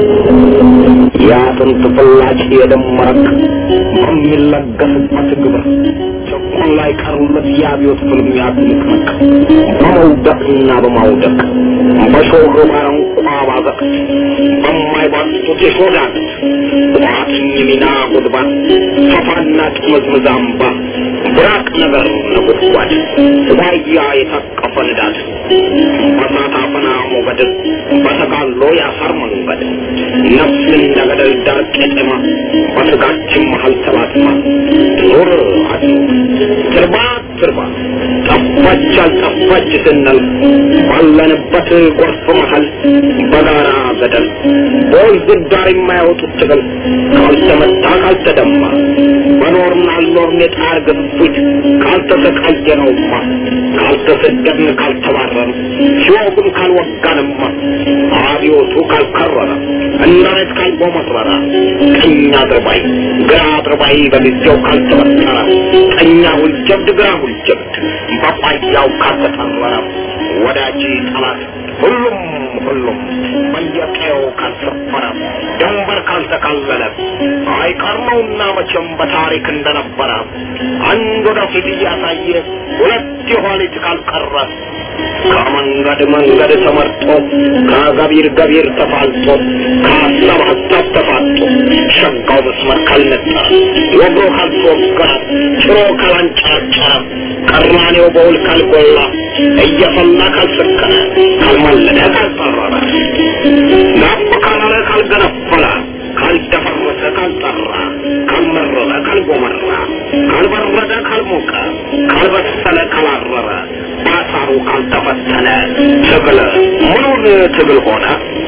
የአጥንት ፍላጭ የደም መረቅ በሚለገስበት ግብር ጭቁን ላይ ቀሩለት የአብዮት ፍልሚያ ትንቅንቅ በመውደቅና በማውደቅ በሾህ ባረንቋ ባዘቅት በማይባጡት የሾዳት ቋጥኝ ሚና ጉድባት ሰፋና ጥምዝምዝ አምባ ብራቅ ነገር ነጎድጓድ ዋያ የታቀፈ ንዳድ በሳት አፈና ሞገድ በተጋሎ ያሳር መንገድ ነፍስ እንደ ገደል ዳር ቄጠማ በስጋችን መሀል ተላትማ ኑር አድሮ ትርባ ትርባ ጠፋች አልጠፋች ስንል ባለንበት ጎርፍ መሀል በጋራ ገደል በወንዝ ዳር የማያወጡት ትግል ካልተመታ ካልተደማ በኖርን አልኖርን የጣር ግፊት ካልተሰቃየነውማ ካልተሰደድን ካልተባረን ሲወጉን ካልወጋንማ አብዮቱ ካልከረረ እናት ካልጎመረረ ቀኝ አድርባይ ግራ አድርባይ በጊዜው ካልተበጠረ ቀኛ ሁልጀብድ ግራ ሁልጀብድ በቋያው ካልተጠረረ ወዳጅ ጠላት ሁሉም ሁሉም በየቀየው ካልሰፈረ ድንበር ካል ካልተካለለ አይቀር ነውና መቼም በታሪክ እንደነበረ አንድ ወደፊት እያሳየ ሁለት የኋሊት ካልቀረ ከመንገድ መንገድ ተመርጦ ከገቢር ገቢር ተፋልጦ ከሀሳብ ሀሳብ ተፋጦ ሸጋው መስመር ካልነጠረ ወግሮ ካልተወገረ ጭሮ ካላንጨረጨረ ቀራኔው በውል ካልጎላ እየፈላ ካልሰከነ ካልማለደ ካልጠረረ ናፍ ካላለ ካልገነፈለ ካልደፈረሰ ካልጠራ ካልመረረ ካልጎመራ ካልበረደ ካልሞቀ ካልበሰለ ካላረረ ባሳሩ ካልተፈተነ ትግል ምኑን ትግል ሆነ?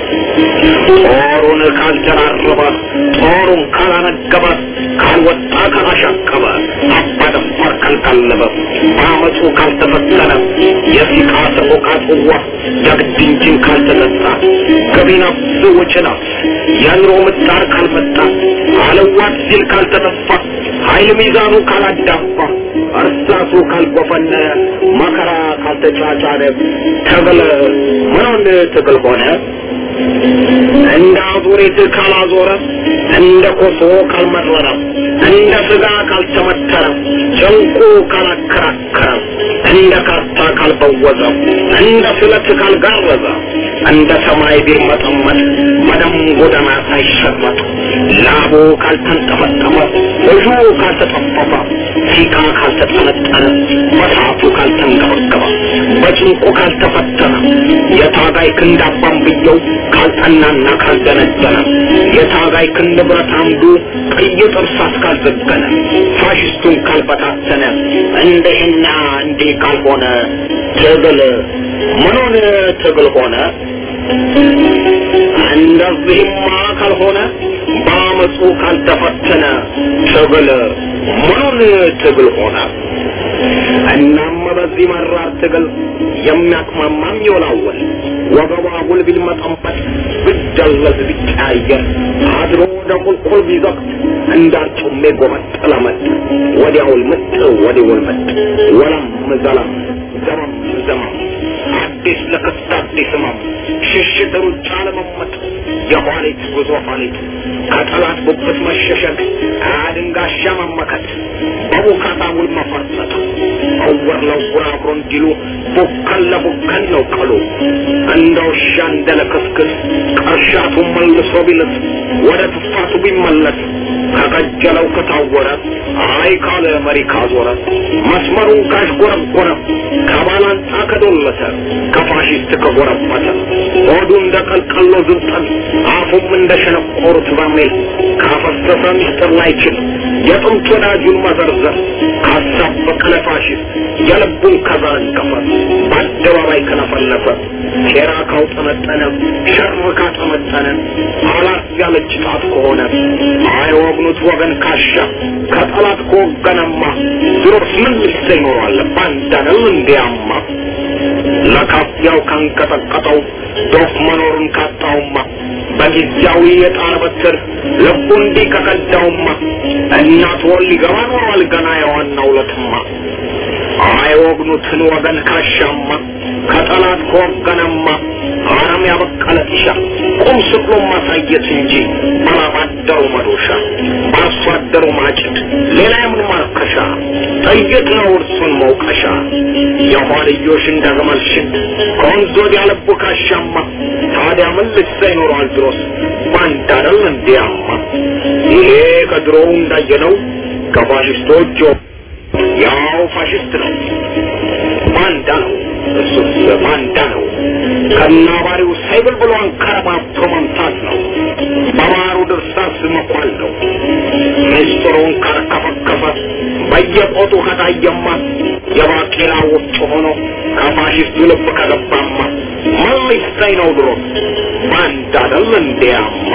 ጦሩን ካልደራረበ ጦሩን ካላነገበ ካልወጣ ካላሻቀበ አባደፋር ካልቀለበ በአመፁ ካልተፈተነ የሲቃ ሰቆቃ ጽዋ ጀግድ እንጂን ካልተጠጣ ገቢ ነፍስ ወጪ ነፍስ የኑሮ ምጣር ካልመጣ አለዋት ሲል ካልተጠፋ ኃይል ሚዛኑ ካላዳፋ እርሳሱ ካልጎፈነ መከራ ካልተጫጫነ ትግል ምኑን ትግል ሆነ? እንደ አዙሪት ካላዞረ እንደ ኮሶ ካልመረረ እንደ ስጋ ካልተመተረ ጭንቁ ካላከራከረ እንደ ካርታ ካልበወዘ እንደ ስለት ካልጋረዘ እንደ ሰማይ ቢርመጠመጥ በደም ጎዳና ሳይሸረጥ ላቡ ካልተንጠመጠመ እጁ ካልተጠፈፈ ሲቃ ካልተጠነጠነ በሳቱ ካልተንገበገበ በጭንቁ ካልተፈተነ የታጋይ ክንድ አባንብየው ካልጠናና ካልደነደነ የታጋይ ክንድ ብረት አምዱ ቀይ ጥርሳት ካልዘገነ ፋሽስቱን ካልበታተነ እንደህና እንዲህ ካልሆነ ትግል ምኑን ትግል ሆነ? እንደዚህማ ካልሆነ በአመፁ ካልተፈተነ ትግል ምኑን ትግል ሆነ? እናም በዚህ መራር ትግል የሚያቅማማም ይወላወል ወገቧ ጉል ቢልመጠንበት ብደለዝ ቢቀያየር አድሮ ወደ ቁልቁል ቢዘቅት እንዳርጩሜ ጎመጥ ለመጥ ወዲያውል ምጥ ወዲውል ምጥ ወለም ዘለም ዘመም ዘመም አዲስ ለክስት አዲስ ህመም ሽሽት ሩጫ ለመመጥ የኋሊት ጉዞ ኋሊት ከጠላት ጉብት መሸሸግ አድንጋሻ መመከት በቡካታ ውል መፈርጠጥ እውር ለውር አብሮ እንዲሉ ቡከን ለቡከን ነው ቀሉ እንደ ውሻ እንደ ለክስክስ ቀርሻቱ መልሶ ቢልስ ወደ ትፋቱ ቢመለስ ከቀጀለው ከታወረ አይ ካለ መሪ ካዞረ መስመሩን ካሽጎረጎረ ከባላንጣ ከዶለተ ከፋሽስት ከጎረበተ ሆዱ እንደ ቀልቀሎ ዝንጠል አፉም እንደ ሸነቆሩት በርሜል ካፈሰሰ ሚስጥር ላይችል የጥንት ወዳጁን መዘርዘር ካሳበቀ ለፋሽስት የልቡን ከዘረገፈ በአደባባይ ከለፈለፈ ሴራ ካውጠመጠነ ሸር ካጠመጠነ አላት ያለች ጣት ከሆነ አይወግኑት ወገን ካሻ ከጠላት ከወገነማ ድሮስ ምን ልሰ ይኖራል ባንዳነው እንዲያማ ለካፊያው ካንቀጠቀጠው ዶፍ መኖሩን ካጣውማ በጊዜያዊ የጣር በትር ልቡ እንዲህ ከቀዳውማ እናት ወር ሊገባ ኖሯል ገና የዋናው ለትማ አይወግኑትን ወገን ካሻማ ከጠላት ከወገነማ አረም ያበቀለ ጢሻ ቁም ስቅሎ ማሳየት እንጂ ባላባደሩ መዶሻ በአርሶ አደሩ ማጭድ ሌላ የምን ማርከሻ ጥይት ነው እርሱን መውቀሻ የኋልዮሽ እንደ ግመል ሽድ ከወንዝ ወዲያ ልቡ ካሻማ ታዲያ ምን ልሳ ይኖረዋል ድሮስ ባንዳ አይደል እንዲያማ ይሄ ከድሮው እንዳየነው ከፋሽስቶች ያው ፋሽስት ነው ባንዳ ነው እሱስ ባንዳ ነው ከናባሪው ሳይብል ብሎ አንከረባብቶ መምታት ነው በባሩ ድርሳስ መኳል ነው ምስጢሩን ካርከፈከፈ በየቆጡ ከታየማ የባቄላ ውጭ ሆኖ ከፋሽስቱ ልብ ከገባማ ምን ሊሰኝ ነው ድሮ ባንዳ አይደል እንዲያማ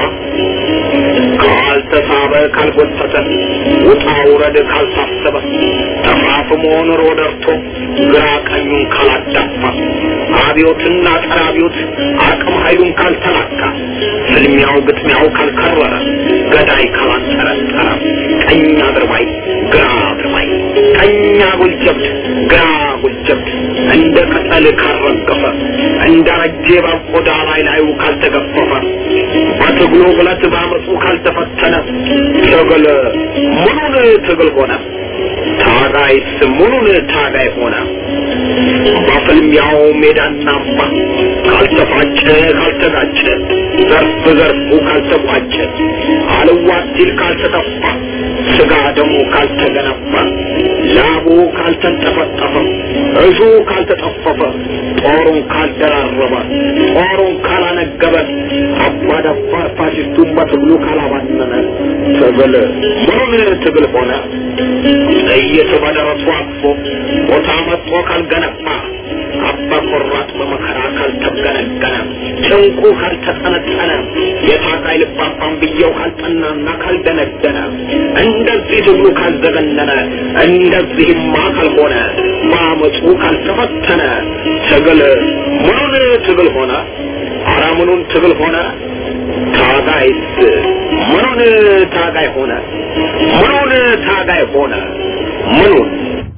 ካልተሳበ ካልጎተተ ውጣ ውረድ ካልታሰበ ተፋፍሞ ኑሮ ደርቶ ግራ ቀኙን ካላዳፋ አብዮትና ጸረ አብዮት አቅም ኃይሉን ካልተላካ ፍልሚያው ግጥሚያው ካልከረረ ገዳይ ካላንጠረጠረ ቀኝ አድርባይ ግራ አድርባይ ቀኝ አጉል ጀብድ ግራ አጉል ጀብድ እንደ ቅጠል ካልረገፈ እንደ ረጄ ቆዳ ላይ ላዩ ካልተገፈፈ በትግሉ ብለት ባመፁ ካልተፈተነ ትግል ምኑን ትግል ሆነ? ታጋይስ ምኑን ታጋይ ሆነ? በፍልሚያው ሜዳና አምባ ካልተፋጨ ካልተጋጨ ዘርፍ ዘርፉ ካልተቋጨ አልዋት ሲል ካልተጠፋ ስጋ ደሙ ካልተገነባ ላቡ ካልተንጠፈጠፈ እሹ ካልተጠፈፈ ጦሩን ካልደራረበ ጦሩን ካላነገበ አባዳባር ፋሽስቱን በትግሉ ካላባነነ ትግል ምኑን ትግል ሆነ? ጥይት በደረሱ አቅፎ ቦታ መጥቶ ካልገነባ አባ ቆራጥ በመከራ ካልተገነገነ ጭንቁ ካልተጠነጠነ የታጋይ ልባባን ብየው ካልጠናና ካልደነደነ እንደዚህ ትግሉ ካልዘገነነ እንደዚህማ ካልሆነ በአመፁ ካልተፈተነ ትግል ምኑን ትግል ሆነ? አረ ምኑን ትግል ሆነ? ታጋይስ ምኑን ታጋይ ሆነ? ምኑን ታጋይ ሆነ? ምኑን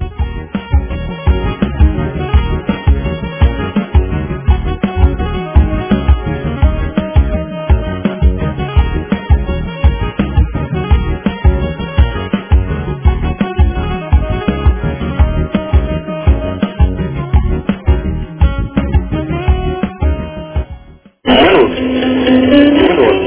ምኑን ምኑን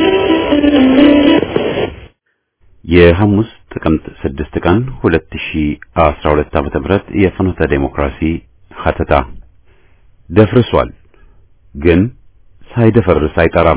የሐሙስ ጥቅምት 6 ቀን 2012 ዓመተ ምህረት የፍኖተ ዴሞክራሲ ሀተታ ደፍርሷል፣ ግን ሳይደፈርስ አይጠራም።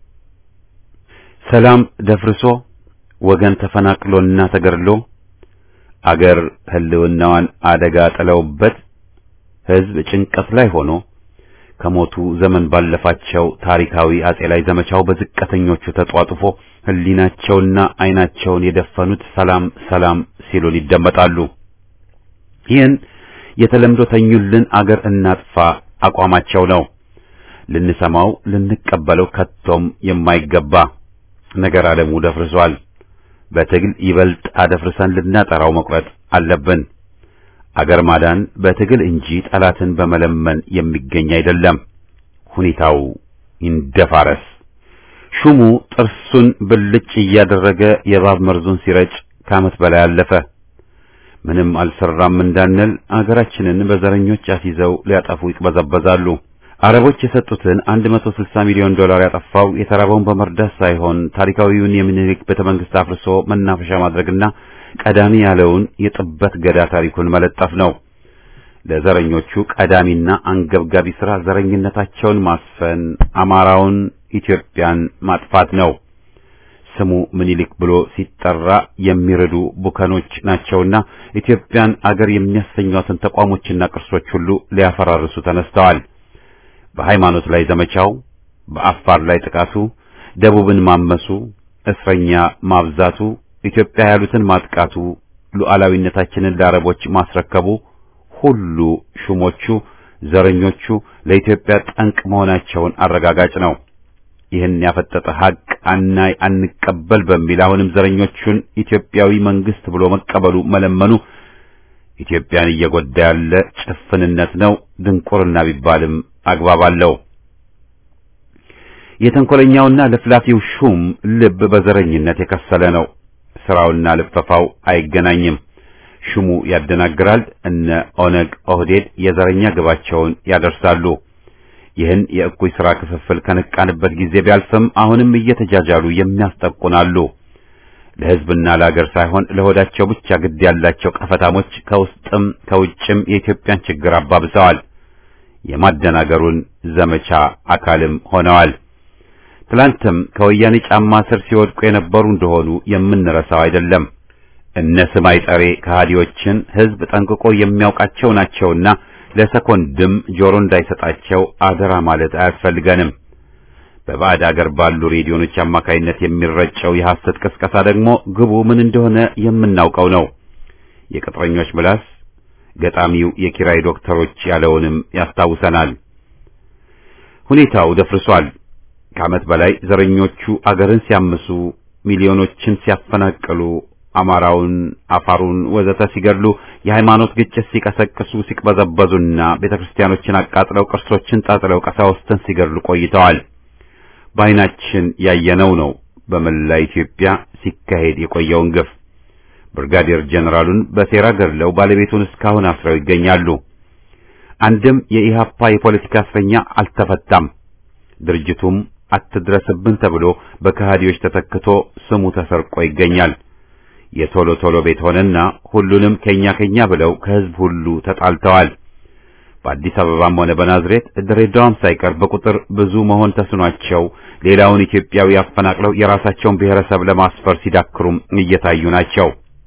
ሰላም ደፍርሶ ወገን ተፈናቅሎና ተገድሎ አገር ህልውናዋን አደጋ ጥለውበት ህዝብ ጭንቀት ላይ ሆኖ ከሞቱ ዘመን ባለፋቸው ታሪካዊ አጼ ላይ ዘመቻው በዝቅተኞቹ ተጧጡፎ ህሊናቸውና አይናቸውን የደፈኑት ሰላም ሰላም ሲሉን ይደመጣሉ። ይህን የተለምዶ ተኙልን አገር እናጥፋ አቋማቸው ነው። ልንሰማው ልንቀበለው ከቶም የማይገባ ነገር ዓለሙ ደፍርሷል። በትግል ይበልጥ አደፍርሰን ልናጠራው መቁረጥ አለብን። አገር ማዳን በትግል እንጂ ጠላትን በመለመን የሚገኝ አይደለም። ሁኔታው ይንደፋረስ። ሹሙ ጥርሱን ብልጭ እያደረገ የእባብ መርዙን ሲረጭ ከዓመት በላይ አለፈ። ምንም አልሰራም እንዳንል አገራችንን በዘረኞች አስይዘው ሊያጠፉ ይቅበዘበዛሉ። አረቦች የሰጡትን 160 ሚሊዮን ዶላር ያጠፋው የተራበውን በመርዳት ሳይሆን ታሪካዊውን የሚኒሊክ ቤተ መንግስት አፍርሶ መናፈሻ ማድረግና ቀዳሚ ያለውን የጥበት ገዳ ታሪኩን መለጠፍ ነው። ለዘረኞቹ ቀዳሚና አንገብጋቢ ሥራ ዘረኝነታቸውን ማስፈን፣ አማራውን፣ ኢትዮጵያን ማጥፋት ነው። ስሙ ምኒልክ ብሎ ሲጠራ የሚረዱ ቡከኖች ናቸውና ኢትዮጵያን አገር የሚያሰኟትን ተቋሞችና ቅርሶች ሁሉ ሊያፈራርሱ ተነስተዋል። በሃይማኖት ላይ ዘመቻው፣ በአፋር ላይ ጥቃቱ፣ ደቡብን ማመሱ፣ እስረኛ ማብዛቱ፣ ኢትዮጵያ ያሉትን ማጥቃቱ፣ ሉዓላዊነታችንን ለአረቦች ማስረከቡ ሁሉ ሹሞቹ ዘረኞቹ ለኢትዮጵያ ጠንቅ መሆናቸውን አረጋጋጭ ነው። ይህን ያፈጠጠ ሐቅ አናይ አንቀበል በሚል አሁንም ዘረኞቹን ኢትዮጵያዊ መንግስት ብሎ መቀበሉ መለመኑ ኢትዮጵያን እየጎዳ ያለ ጭፍንነት ነው። ድንቁርና ቢባልም አግባብ አለው። የተንኮለኛውና ለፍላፊው ሹም ልብ በዘረኝነት የከሰለ ነው። ስራውና ልፈፋው አይገናኝም። ሹሙ ያደናግራል። እነ ኦነግ ኦህዴድ የዘረኛ ግባቸውን ያደርሳሉ። ይህን የእኩይ ሥራ ክፍፍል ከነቃንበት ጊዜ ቢያልፍም አሁንም እየተጃጃሉ የሚያስጠቁናሉ። ለሕዝብና ለአገር ሳይሆን ለሆዳቸው ብቻ ግድ ያላቸው ቀፈታሞች ከውስጥም ከውጭም የኢትዮጵያን ችግር አባብሰዋል። የማደናገሩን ዘመቻ አካልም ሆነዋል። ትላንትም ከወያኔ ጫማ ስር ሲወድቁ የነበሩ እንደሆኑ የምንረሳው አይደለም። እነ ስማይ ጠሬ ከሃዲዎችን ሕዝብ ጠንቅቆ የሚያውቃቸው ናቸውና ለሰኮንድም ጆሮ እንዳይሰጣቸው አደራ ማለት አያስፈልገንም። በባዕድ አገር ባሉ ሬዲዮኖች አማካይነት የሚረጨው የሐሰት ቅስቀሳ ደግሞ ግቡ ምን እንደሆነ የምናውቀው ነው። የቅጥረኞች ምላስ ገጣሚው የኪራይ ዶክተሮች ያለውንም ያስታውሰናል። ሁኔታው ደፍርሷል። ከዓመት በላይ ዘረኞቹ አገርን ሲያምሱ፣ ሚሊዮኖችን ሲያፈናቅሉ፣ አማራውን፣ አፋሩን ወዘተ ሲገድሉ፣ የሃይማኖት ግጭት ሲቀሰቅሱ፣ ሲቅበዘበዙና ቤተክርስቲያኖችን አቃጥለው ቅርሶችን ጣጥለው ቀሳውስትን ሲገድሉ ቆይተዋል። በዓይናችን ያየነው ነው። በመላ ኢትዮጵያ ሲካሄድ የቆየውን ግፍ ብርጋዴር ጀነራሉን በሴራ ገድለው ባለቤቱን እስካሁን አስረው ይገኛሉ። አንድም የኢሃፓ የፖለቲካ እስረኛ አልተፈታም። ድርጅቱም አትድረስብን ተብሎ በከሃዲዎች ተተክቶ ስሙ ተሰርቆ ይገኛል። የቶሎ ቶሎ ቤት ሆነና ሁሉንም ከኛ ከኛ ብለው ከህዝብ ሁሉ ተጣልተዋል። በአዲስ አበባም ሆነ በናዝሬት ድሬዳዋም ሳይቀር በቁጥር ብዙ መሆን ተስኗቸው ሌላውን ኢትዮጵያዊ አፈናቅለው የራሳቸውን ብሔረሰብ ለማስፈር ሲዳክሩም እየታዩ ናቸው።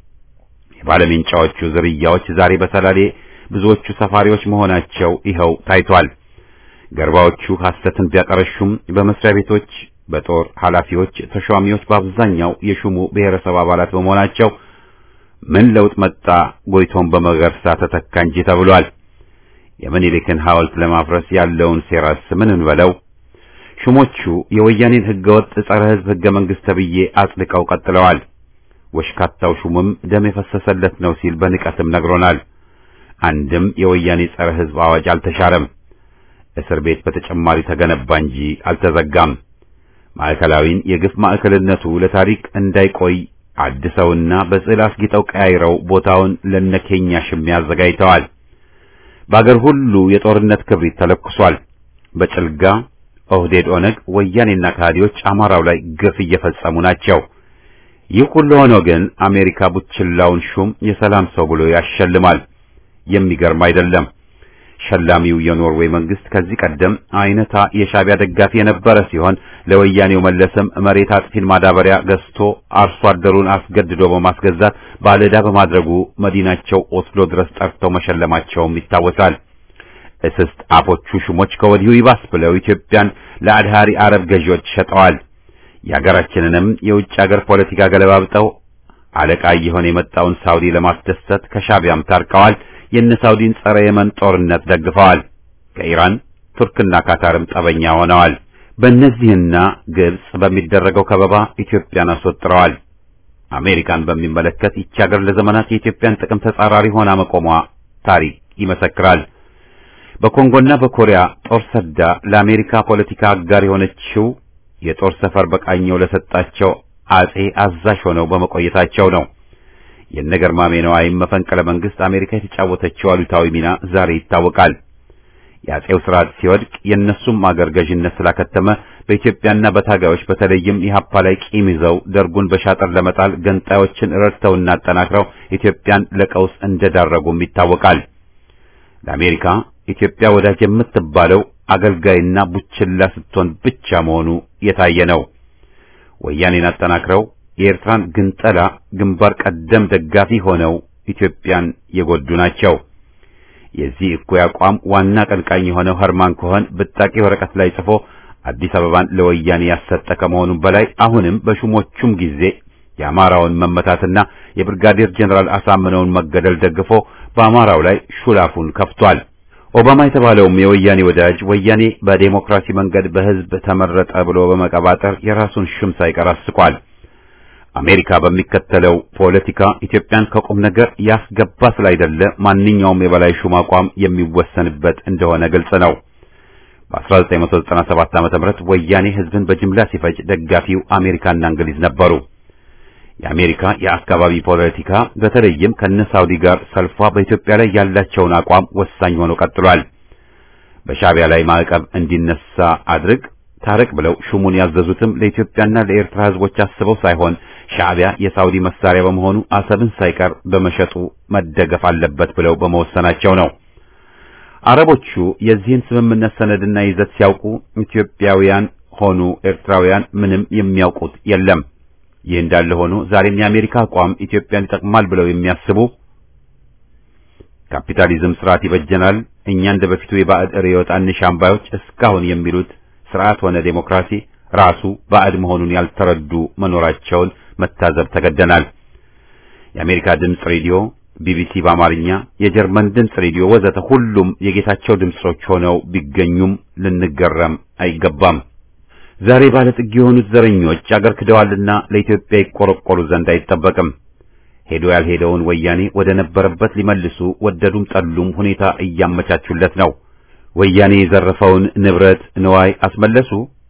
የባለሜንጫዎቹ ዝርያዎች ዛሬ በሰላሌ ብዙዎቹ ሰፋሪዎች መሆናቸው ይኸው ታይቷል። ገርባዎቹ ሐሰትን ቢያቀረሹም በመስሪያ ቤቶች፣ በጦር ኃላፊዎች፣ ተሿሚዎች በአብዛኛው የሹሙ ብሔረሰብ አባላት በመሆናቸው ምን ለውጥ መጣ ጎይቶም በመገርሳ ተተካ እንጂ ተብሏል። የምኒልክን ሐውልት ለማፍረስ ያለውን ሴራስ ምን እንበለው? ሹሞቹ የወያኔን ህገወጥ ጸረ ህዝብ ህገ መንግስት ተብዬ አጽድቀው ቀጥለዋል። ወሽካታው ሹምም ደም የፈሰሰለት ነው ሲል በንቀትም ነግሮናል። አንድም የወያኔ ጸረ ህዝብ አዋጅ አልተሻረም። እስር ቤት በተጨማሪ ተገነባ እንጂ አልተዘጋም። ማዕከላዊን የግፍ ማዕከልነቱ ለታሪክ እንዳይቆይ አድሰውና በስዕል አስጊጠው ቀያይረው ቦታውን ለነኬኛ ሽሚያ አዘጋጅተዋል። በአገር ሁሉ የጦርነት ክብሪት ተለኩሷል። በጭልጋ ኦህዴድ፣ ኦነግ፣ ወያኔና ከሃዲዎች አማራው ላይ ግፍ እየፈጸሙ ናቸው። ይህ ሁሉ ሆኖ ግን አሜሪካ ቡችላውን ሹም የሰላም ሰው ብሎ ያሸልማል። የሚገርም አይደለም። ሸላሚው የኖርዌይ መንግስት ከዚህ ቀደም አይነታ የሻቢያ ደጋፊ የነበረ ሲሆን ለወያኔው መለስም መሬት አጥፊን ማዳበሪያ ገዝቶ አርሶ አደሩን አስገድዶ በማስገዛት ባለዕዳ በማድረጉ መዲናቸው ኦስሎ ድረስ ጠርተው መሸለማቸውም ይታወሳል። እስስት አፎቹ ሹሞች ከወዲሁ ይባስ ብለው ኢትዮጵያን ለአድሃሪ አረብ ገዢዎች ሸጠዋል። የሀገራችንንም የውጭ ሀገር ፖለቲካ ገለባብጠው አለቃ እየሆነ የመጣውን ሳውዲ ለማስደሰት ከሻቢያም ታርቀዋል። የነ ሳውዲን ጸረ የመን ጦርነት ደግፈዋል። ከኢራን ቱርክና ካታርም ጠበኛ ሆነዋል። በእነዚህና ግብጽ በሚደረገው ከበባ ኢትዮጵያን አስወጥረዋል። አሜሪካን በሚመለከት ይቺ ሀገር ለዘመናት የኢትዮጵያን ጥቅም ተጻራሪ ሆና መቆሟ ታሪክ ይመሰክራል። በኮንጎና በኮሪያ ጦር ሰዳ ለአሜሪካ ፖለቲካ አጋር የሆነችው የጦር ሰፈር በቃኘው ለሰጣቸው አጼ አዛዥ ሆነው በመቆየታቸው ነው። የነገርማሜ ነዋይም መፈንቅለ መንግስት አሜሪካ የተጫወተችው አሉታዊ ሚና ዛሬ ይታወቃል። የአጼው ስርዓት ሲወድቅ የእነሱም አገር ገዥነት ስላከተመ በኢትዮጵያና በታጋዮች በተለይም ኢህአፓ ላይ ቂም ይዘው ደርጉን በሻጠር ለመጣል ገንጣዮችን ረድተውና አጠናክረው ኢትዮጵያን ለቀውስ እንደዳረጉም ይታወቃል። ለአሜሪካ ኢትዮጵያ ወዳጅ የምትባለው አገልጋይና ቡችላ ስትሆን ብቻ መሆኑ የታየ ነው። ወያኔን አጠናክረው የኤርትራን ግንጠላ ግንባር ቀደም ደጋፊ ሆነው ኢትዮጵያን የጎዱ ናቸው። የዚህ እኩይ አቋም ዋና ቀንቃኝ የሆነው ኸርማን ኮኸን ብጣቂ ወረቀት ላይ ጽፎ አዲስ አበባን ለወያኔ ያሰጠ ከመሆኑም በላይ አሁንም በሹሞቹም ጊዜ የአማራውን መመታትና የብርጋዴር ጀኔራል አሳምነውን መገደል ደግፎ በአማራው ላይ ሹላፉን ከፍቷል። ኦባማ የተባለውም የወያኔ ወዳጅ ወያኔ በዴሞክራሲ መንገድ በህዝብ ተመረጠ ብሎ በመቀባጠር የራሱን ሽም ሳይቀር አስቋል። አሜሪካ በሚከተለው ፖለቲካ ኢትዮጵያን ከቁም ነገር ያስገባ ስላይደለ ማንኛውም የበላይ ሹም አቋም የሚወሰንበት እንደሆነ ግልጽ ነው። በ1997 ዓ.ም ወያኔ ህዝብን በጅምላ ሲፈጅ ደጋፊው አሜሪካና እንግሊዝ ነበሩ። የአሜሪካ የአካባቢ ፖለቲካ በተለይም ከነ ሳውዲ ጋር ሰልፏ በኢትዮጵያ ላይ ያላቸውን አቋም ወሳኝ ሆኖ ቀጥሏል። በሻቢያ ላይ ማዕቀብ እንዲነሳ አድርግ ታረቅ ብለው ሹሙን ያዘዙትም ለኢትዮጵያና ለኤርትራ ህዝቦች አስበው ሳይሆን ሻዕቢያ የሳውዲ መሳሪያ በመሆኑ አሰብን ሳይቀር በመሸጡ መደገፍ አለበት ብለው በመወሰናቸው ነው። አረቦቹ የዚህን ስምምነት ሰነድና ይዘት ሲያውቁ ኢትዮጵያውያን ሆኑ ኤርትራውያን ምንም የሚያውቁት የለም። ይህ እንዳለ ሆኖ ዛሬም የአሜሪካ አቋም ኢትዮጵያን ይጠቅማል ብለው የሚያስቡ ካፒታሊዝም ስርዓት ይበጀናል፣ እኛ እንደ በፊቱ የባዕድ ርዕዮት አንሻም ባዮች እስካሁን የሚሉት ስርዓት ሆነ ዴሞክራሲ ራሱ ባዕድ መሆኑን ያልተረዱ መኖራቸውን መታዘብ ተገደናል። የአሜሪካ ድምፅ ሬዲዮ፣ ቢቢሲ በአማርኛ፣ የጀርመን ድምፅ ሬዲዮ ወዘተ ሁሉም የጌታቸው ድምጾች ሆነው ቢገኙም ልንገረም አይገባም። ዛሬ ባለጥግ የሆኑት ዘረኞች አገር ክደዋልና ለኢትዮጵያ ይቆረቆሩ ዘንድ አይጠበቅም። ሄዶ ያልሄደውን ወያኔ ወደ ነበረበት ሊመልሱ ወደዱም ጠሉም ሁኔታ እያመቻቹለት ነው። ወያኔ የዘረፈውን ንብረት ንዋይ አስመለሱ።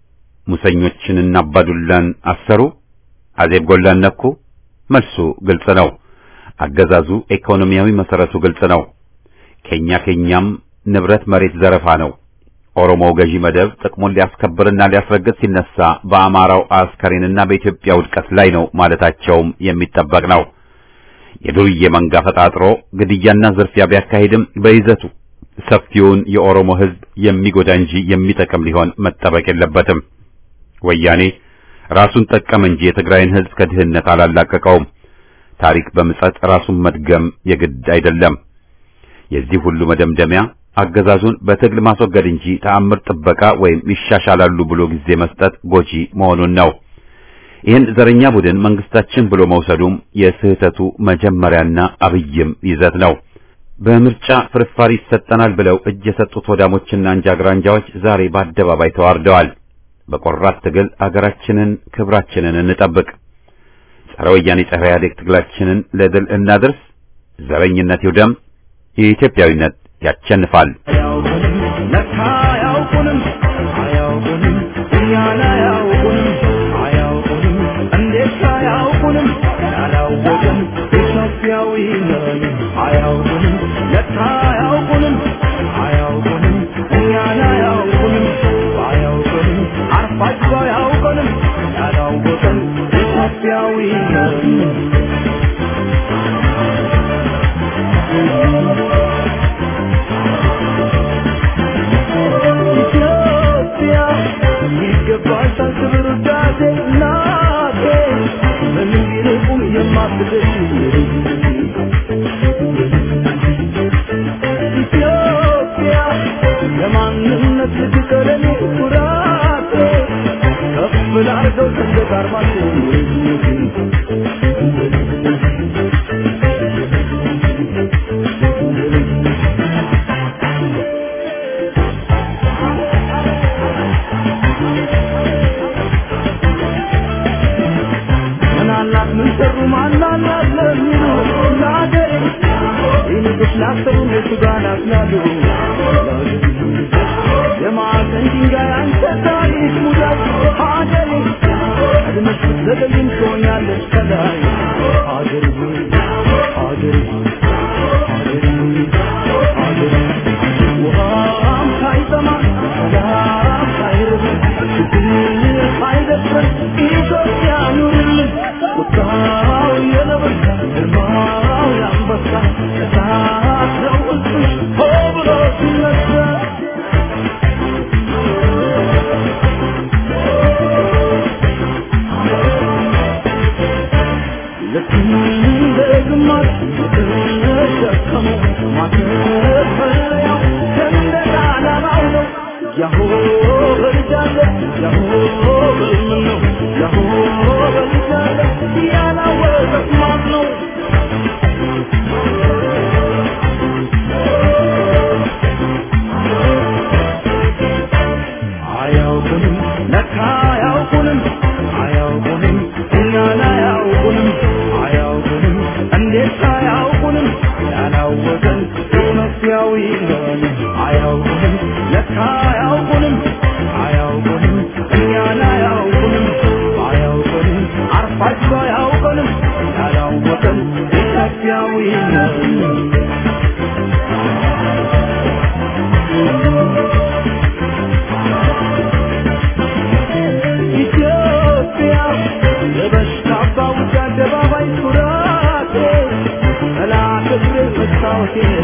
ሙሰኞችንና አባዱላን አሰሩ? አዜብ ጎላን ነኩ? መልሱ ግልጽ ነው። አገዛዙ ኢኮኖሚያዊ መሰረቱ ግልጽ ነው። ከኛ ከኛም ንብረት መሬት ዘረፋ ነው። ኦሮሞው ገዢ መደብ ጥቅሙን ሊያስከብርና ሊያስረግጥ ሲነሳ በአማራው አስከሬንና በኢትዮጵያ ውድቀት ላይ ነው ማለታቸውም የሚጠበቅ ነው። የዱርዬ መንጋ ፈጣጥሮ ግድያና ዝርፊያ ቢያካሂድም በይዘቱ ሰፊውን የኦሮሞ ሕዝብ የሚጎዳ እንጂ የሚጠቅም ሊሆን መጠበቅ የለበትም። ወያኔ ራሱን ጠቀም እንጂ የትግራይን ሕዝብ ከድህነት አላላቀቀውም። ታሪክ በምጸት ራሱን መድገም የግድ አይደለም። የዚህ ሁሉ መደምደሚያ አገዛዙን በትግል ማስወገድ እንጂ ተአምር ጥበቃ ወይም ይሻሻላሉ ብሎ ጊዜ መስጠት ጎጂ መሆኑን ነው። ይህን ዘረኛ ቡድን መንግስታችን ብሎ መውሰዱም የስህተቱ መጀመሪያና አብይም ይዘት ነው። በምርጫ ፍርፋሪ ይሰጠናል ብለው እጅ የሰጡት ወዳሞችና አንጃግራንጃዎች ዛሬ በአደባባይ ተዋርደዋል። በቆራት ትግል አገራችንን፣ ክብራችንን እንጠብቅ። ጸረ ወያኔ ጸረ ኢህአዴግ ትግላችንን ለድል እናድርስ። ዘረኝነት ይውደም። የኢትዮጵያዊነት ያቸንፋል። አያውቁንም ለካ አያውቁንም አያውቁንም እኛን አያውቁንም አያውቁንም እንዴት አያውቁንም ያላወቅን ኢትዮጵያዊ ነን አያውቁንም ለካ አያውቁንም አያውቁንም እኛን አያውቁንም አያውቁንም አርፋጅ አያውቁንም ያላወቅን ኢትዮጵያዊ ነን ኢትዮጵያ ይገባሻል ክብር ውዳሴ እናቴ ምንም ቢርቁም የማትደርሺ ኢትዮጵያ የማንነት ልጅ ቀለሜ ኩራቴ ከፍ ላርገው ሰንደቅ ዓርማችን ምናላት ምን ሰሩ ማናላት ለሚሉ ለአገሬ ይልቅስ ላሰሩ ቤቱ ጋር ናፍላሉ የማዕዘን ድንጋይ አንተ ታሪክ ሙዳት ሀገሬ ቀድመሽ ብትዘገይም ትሆኛለሽ ከላይ ሀገሬ ሆይ ሀገሬ ሆይ ሀገሬ ሆይ ሀገሬ ውሃም ሳይጠማ ሰላም ሳይርብ ችግር ሳይደፍረን ኢትዮጵያ ኑርልን ቁጣው የነበሳ ግርማው የአንበሳ እሳት ነው ሕዝብሽ ሆ ብሎ ሲነሳ ልክ እንደ ግማሽ የተሸከመው ማተፈለያው ሰንደቅ ዓላማው ነው። ያሆ በልጃለ ያሆ በልምን ነው ያሆ በልጃለ ያላወቀት ማን ነው? አያውቁንም ለካ አያውቁንም አያውቁንም እኛን አያውቁንም አያውቁንም እንዴት አያውቁንም ያላወቀን ኢትዮጵያዊ ነን አያውቁንም ለካ አያውቁንም አያውቁንም እኛን አያውቁንም አያውቁንም አርፋቸው አያውቁንም ያላወቀን ኢትዮጵያዊ ነን ኢትዮጵያ የበሽታ አባውጭ አደባባይ ኩራቴ ጠላት እግር መስታወቴ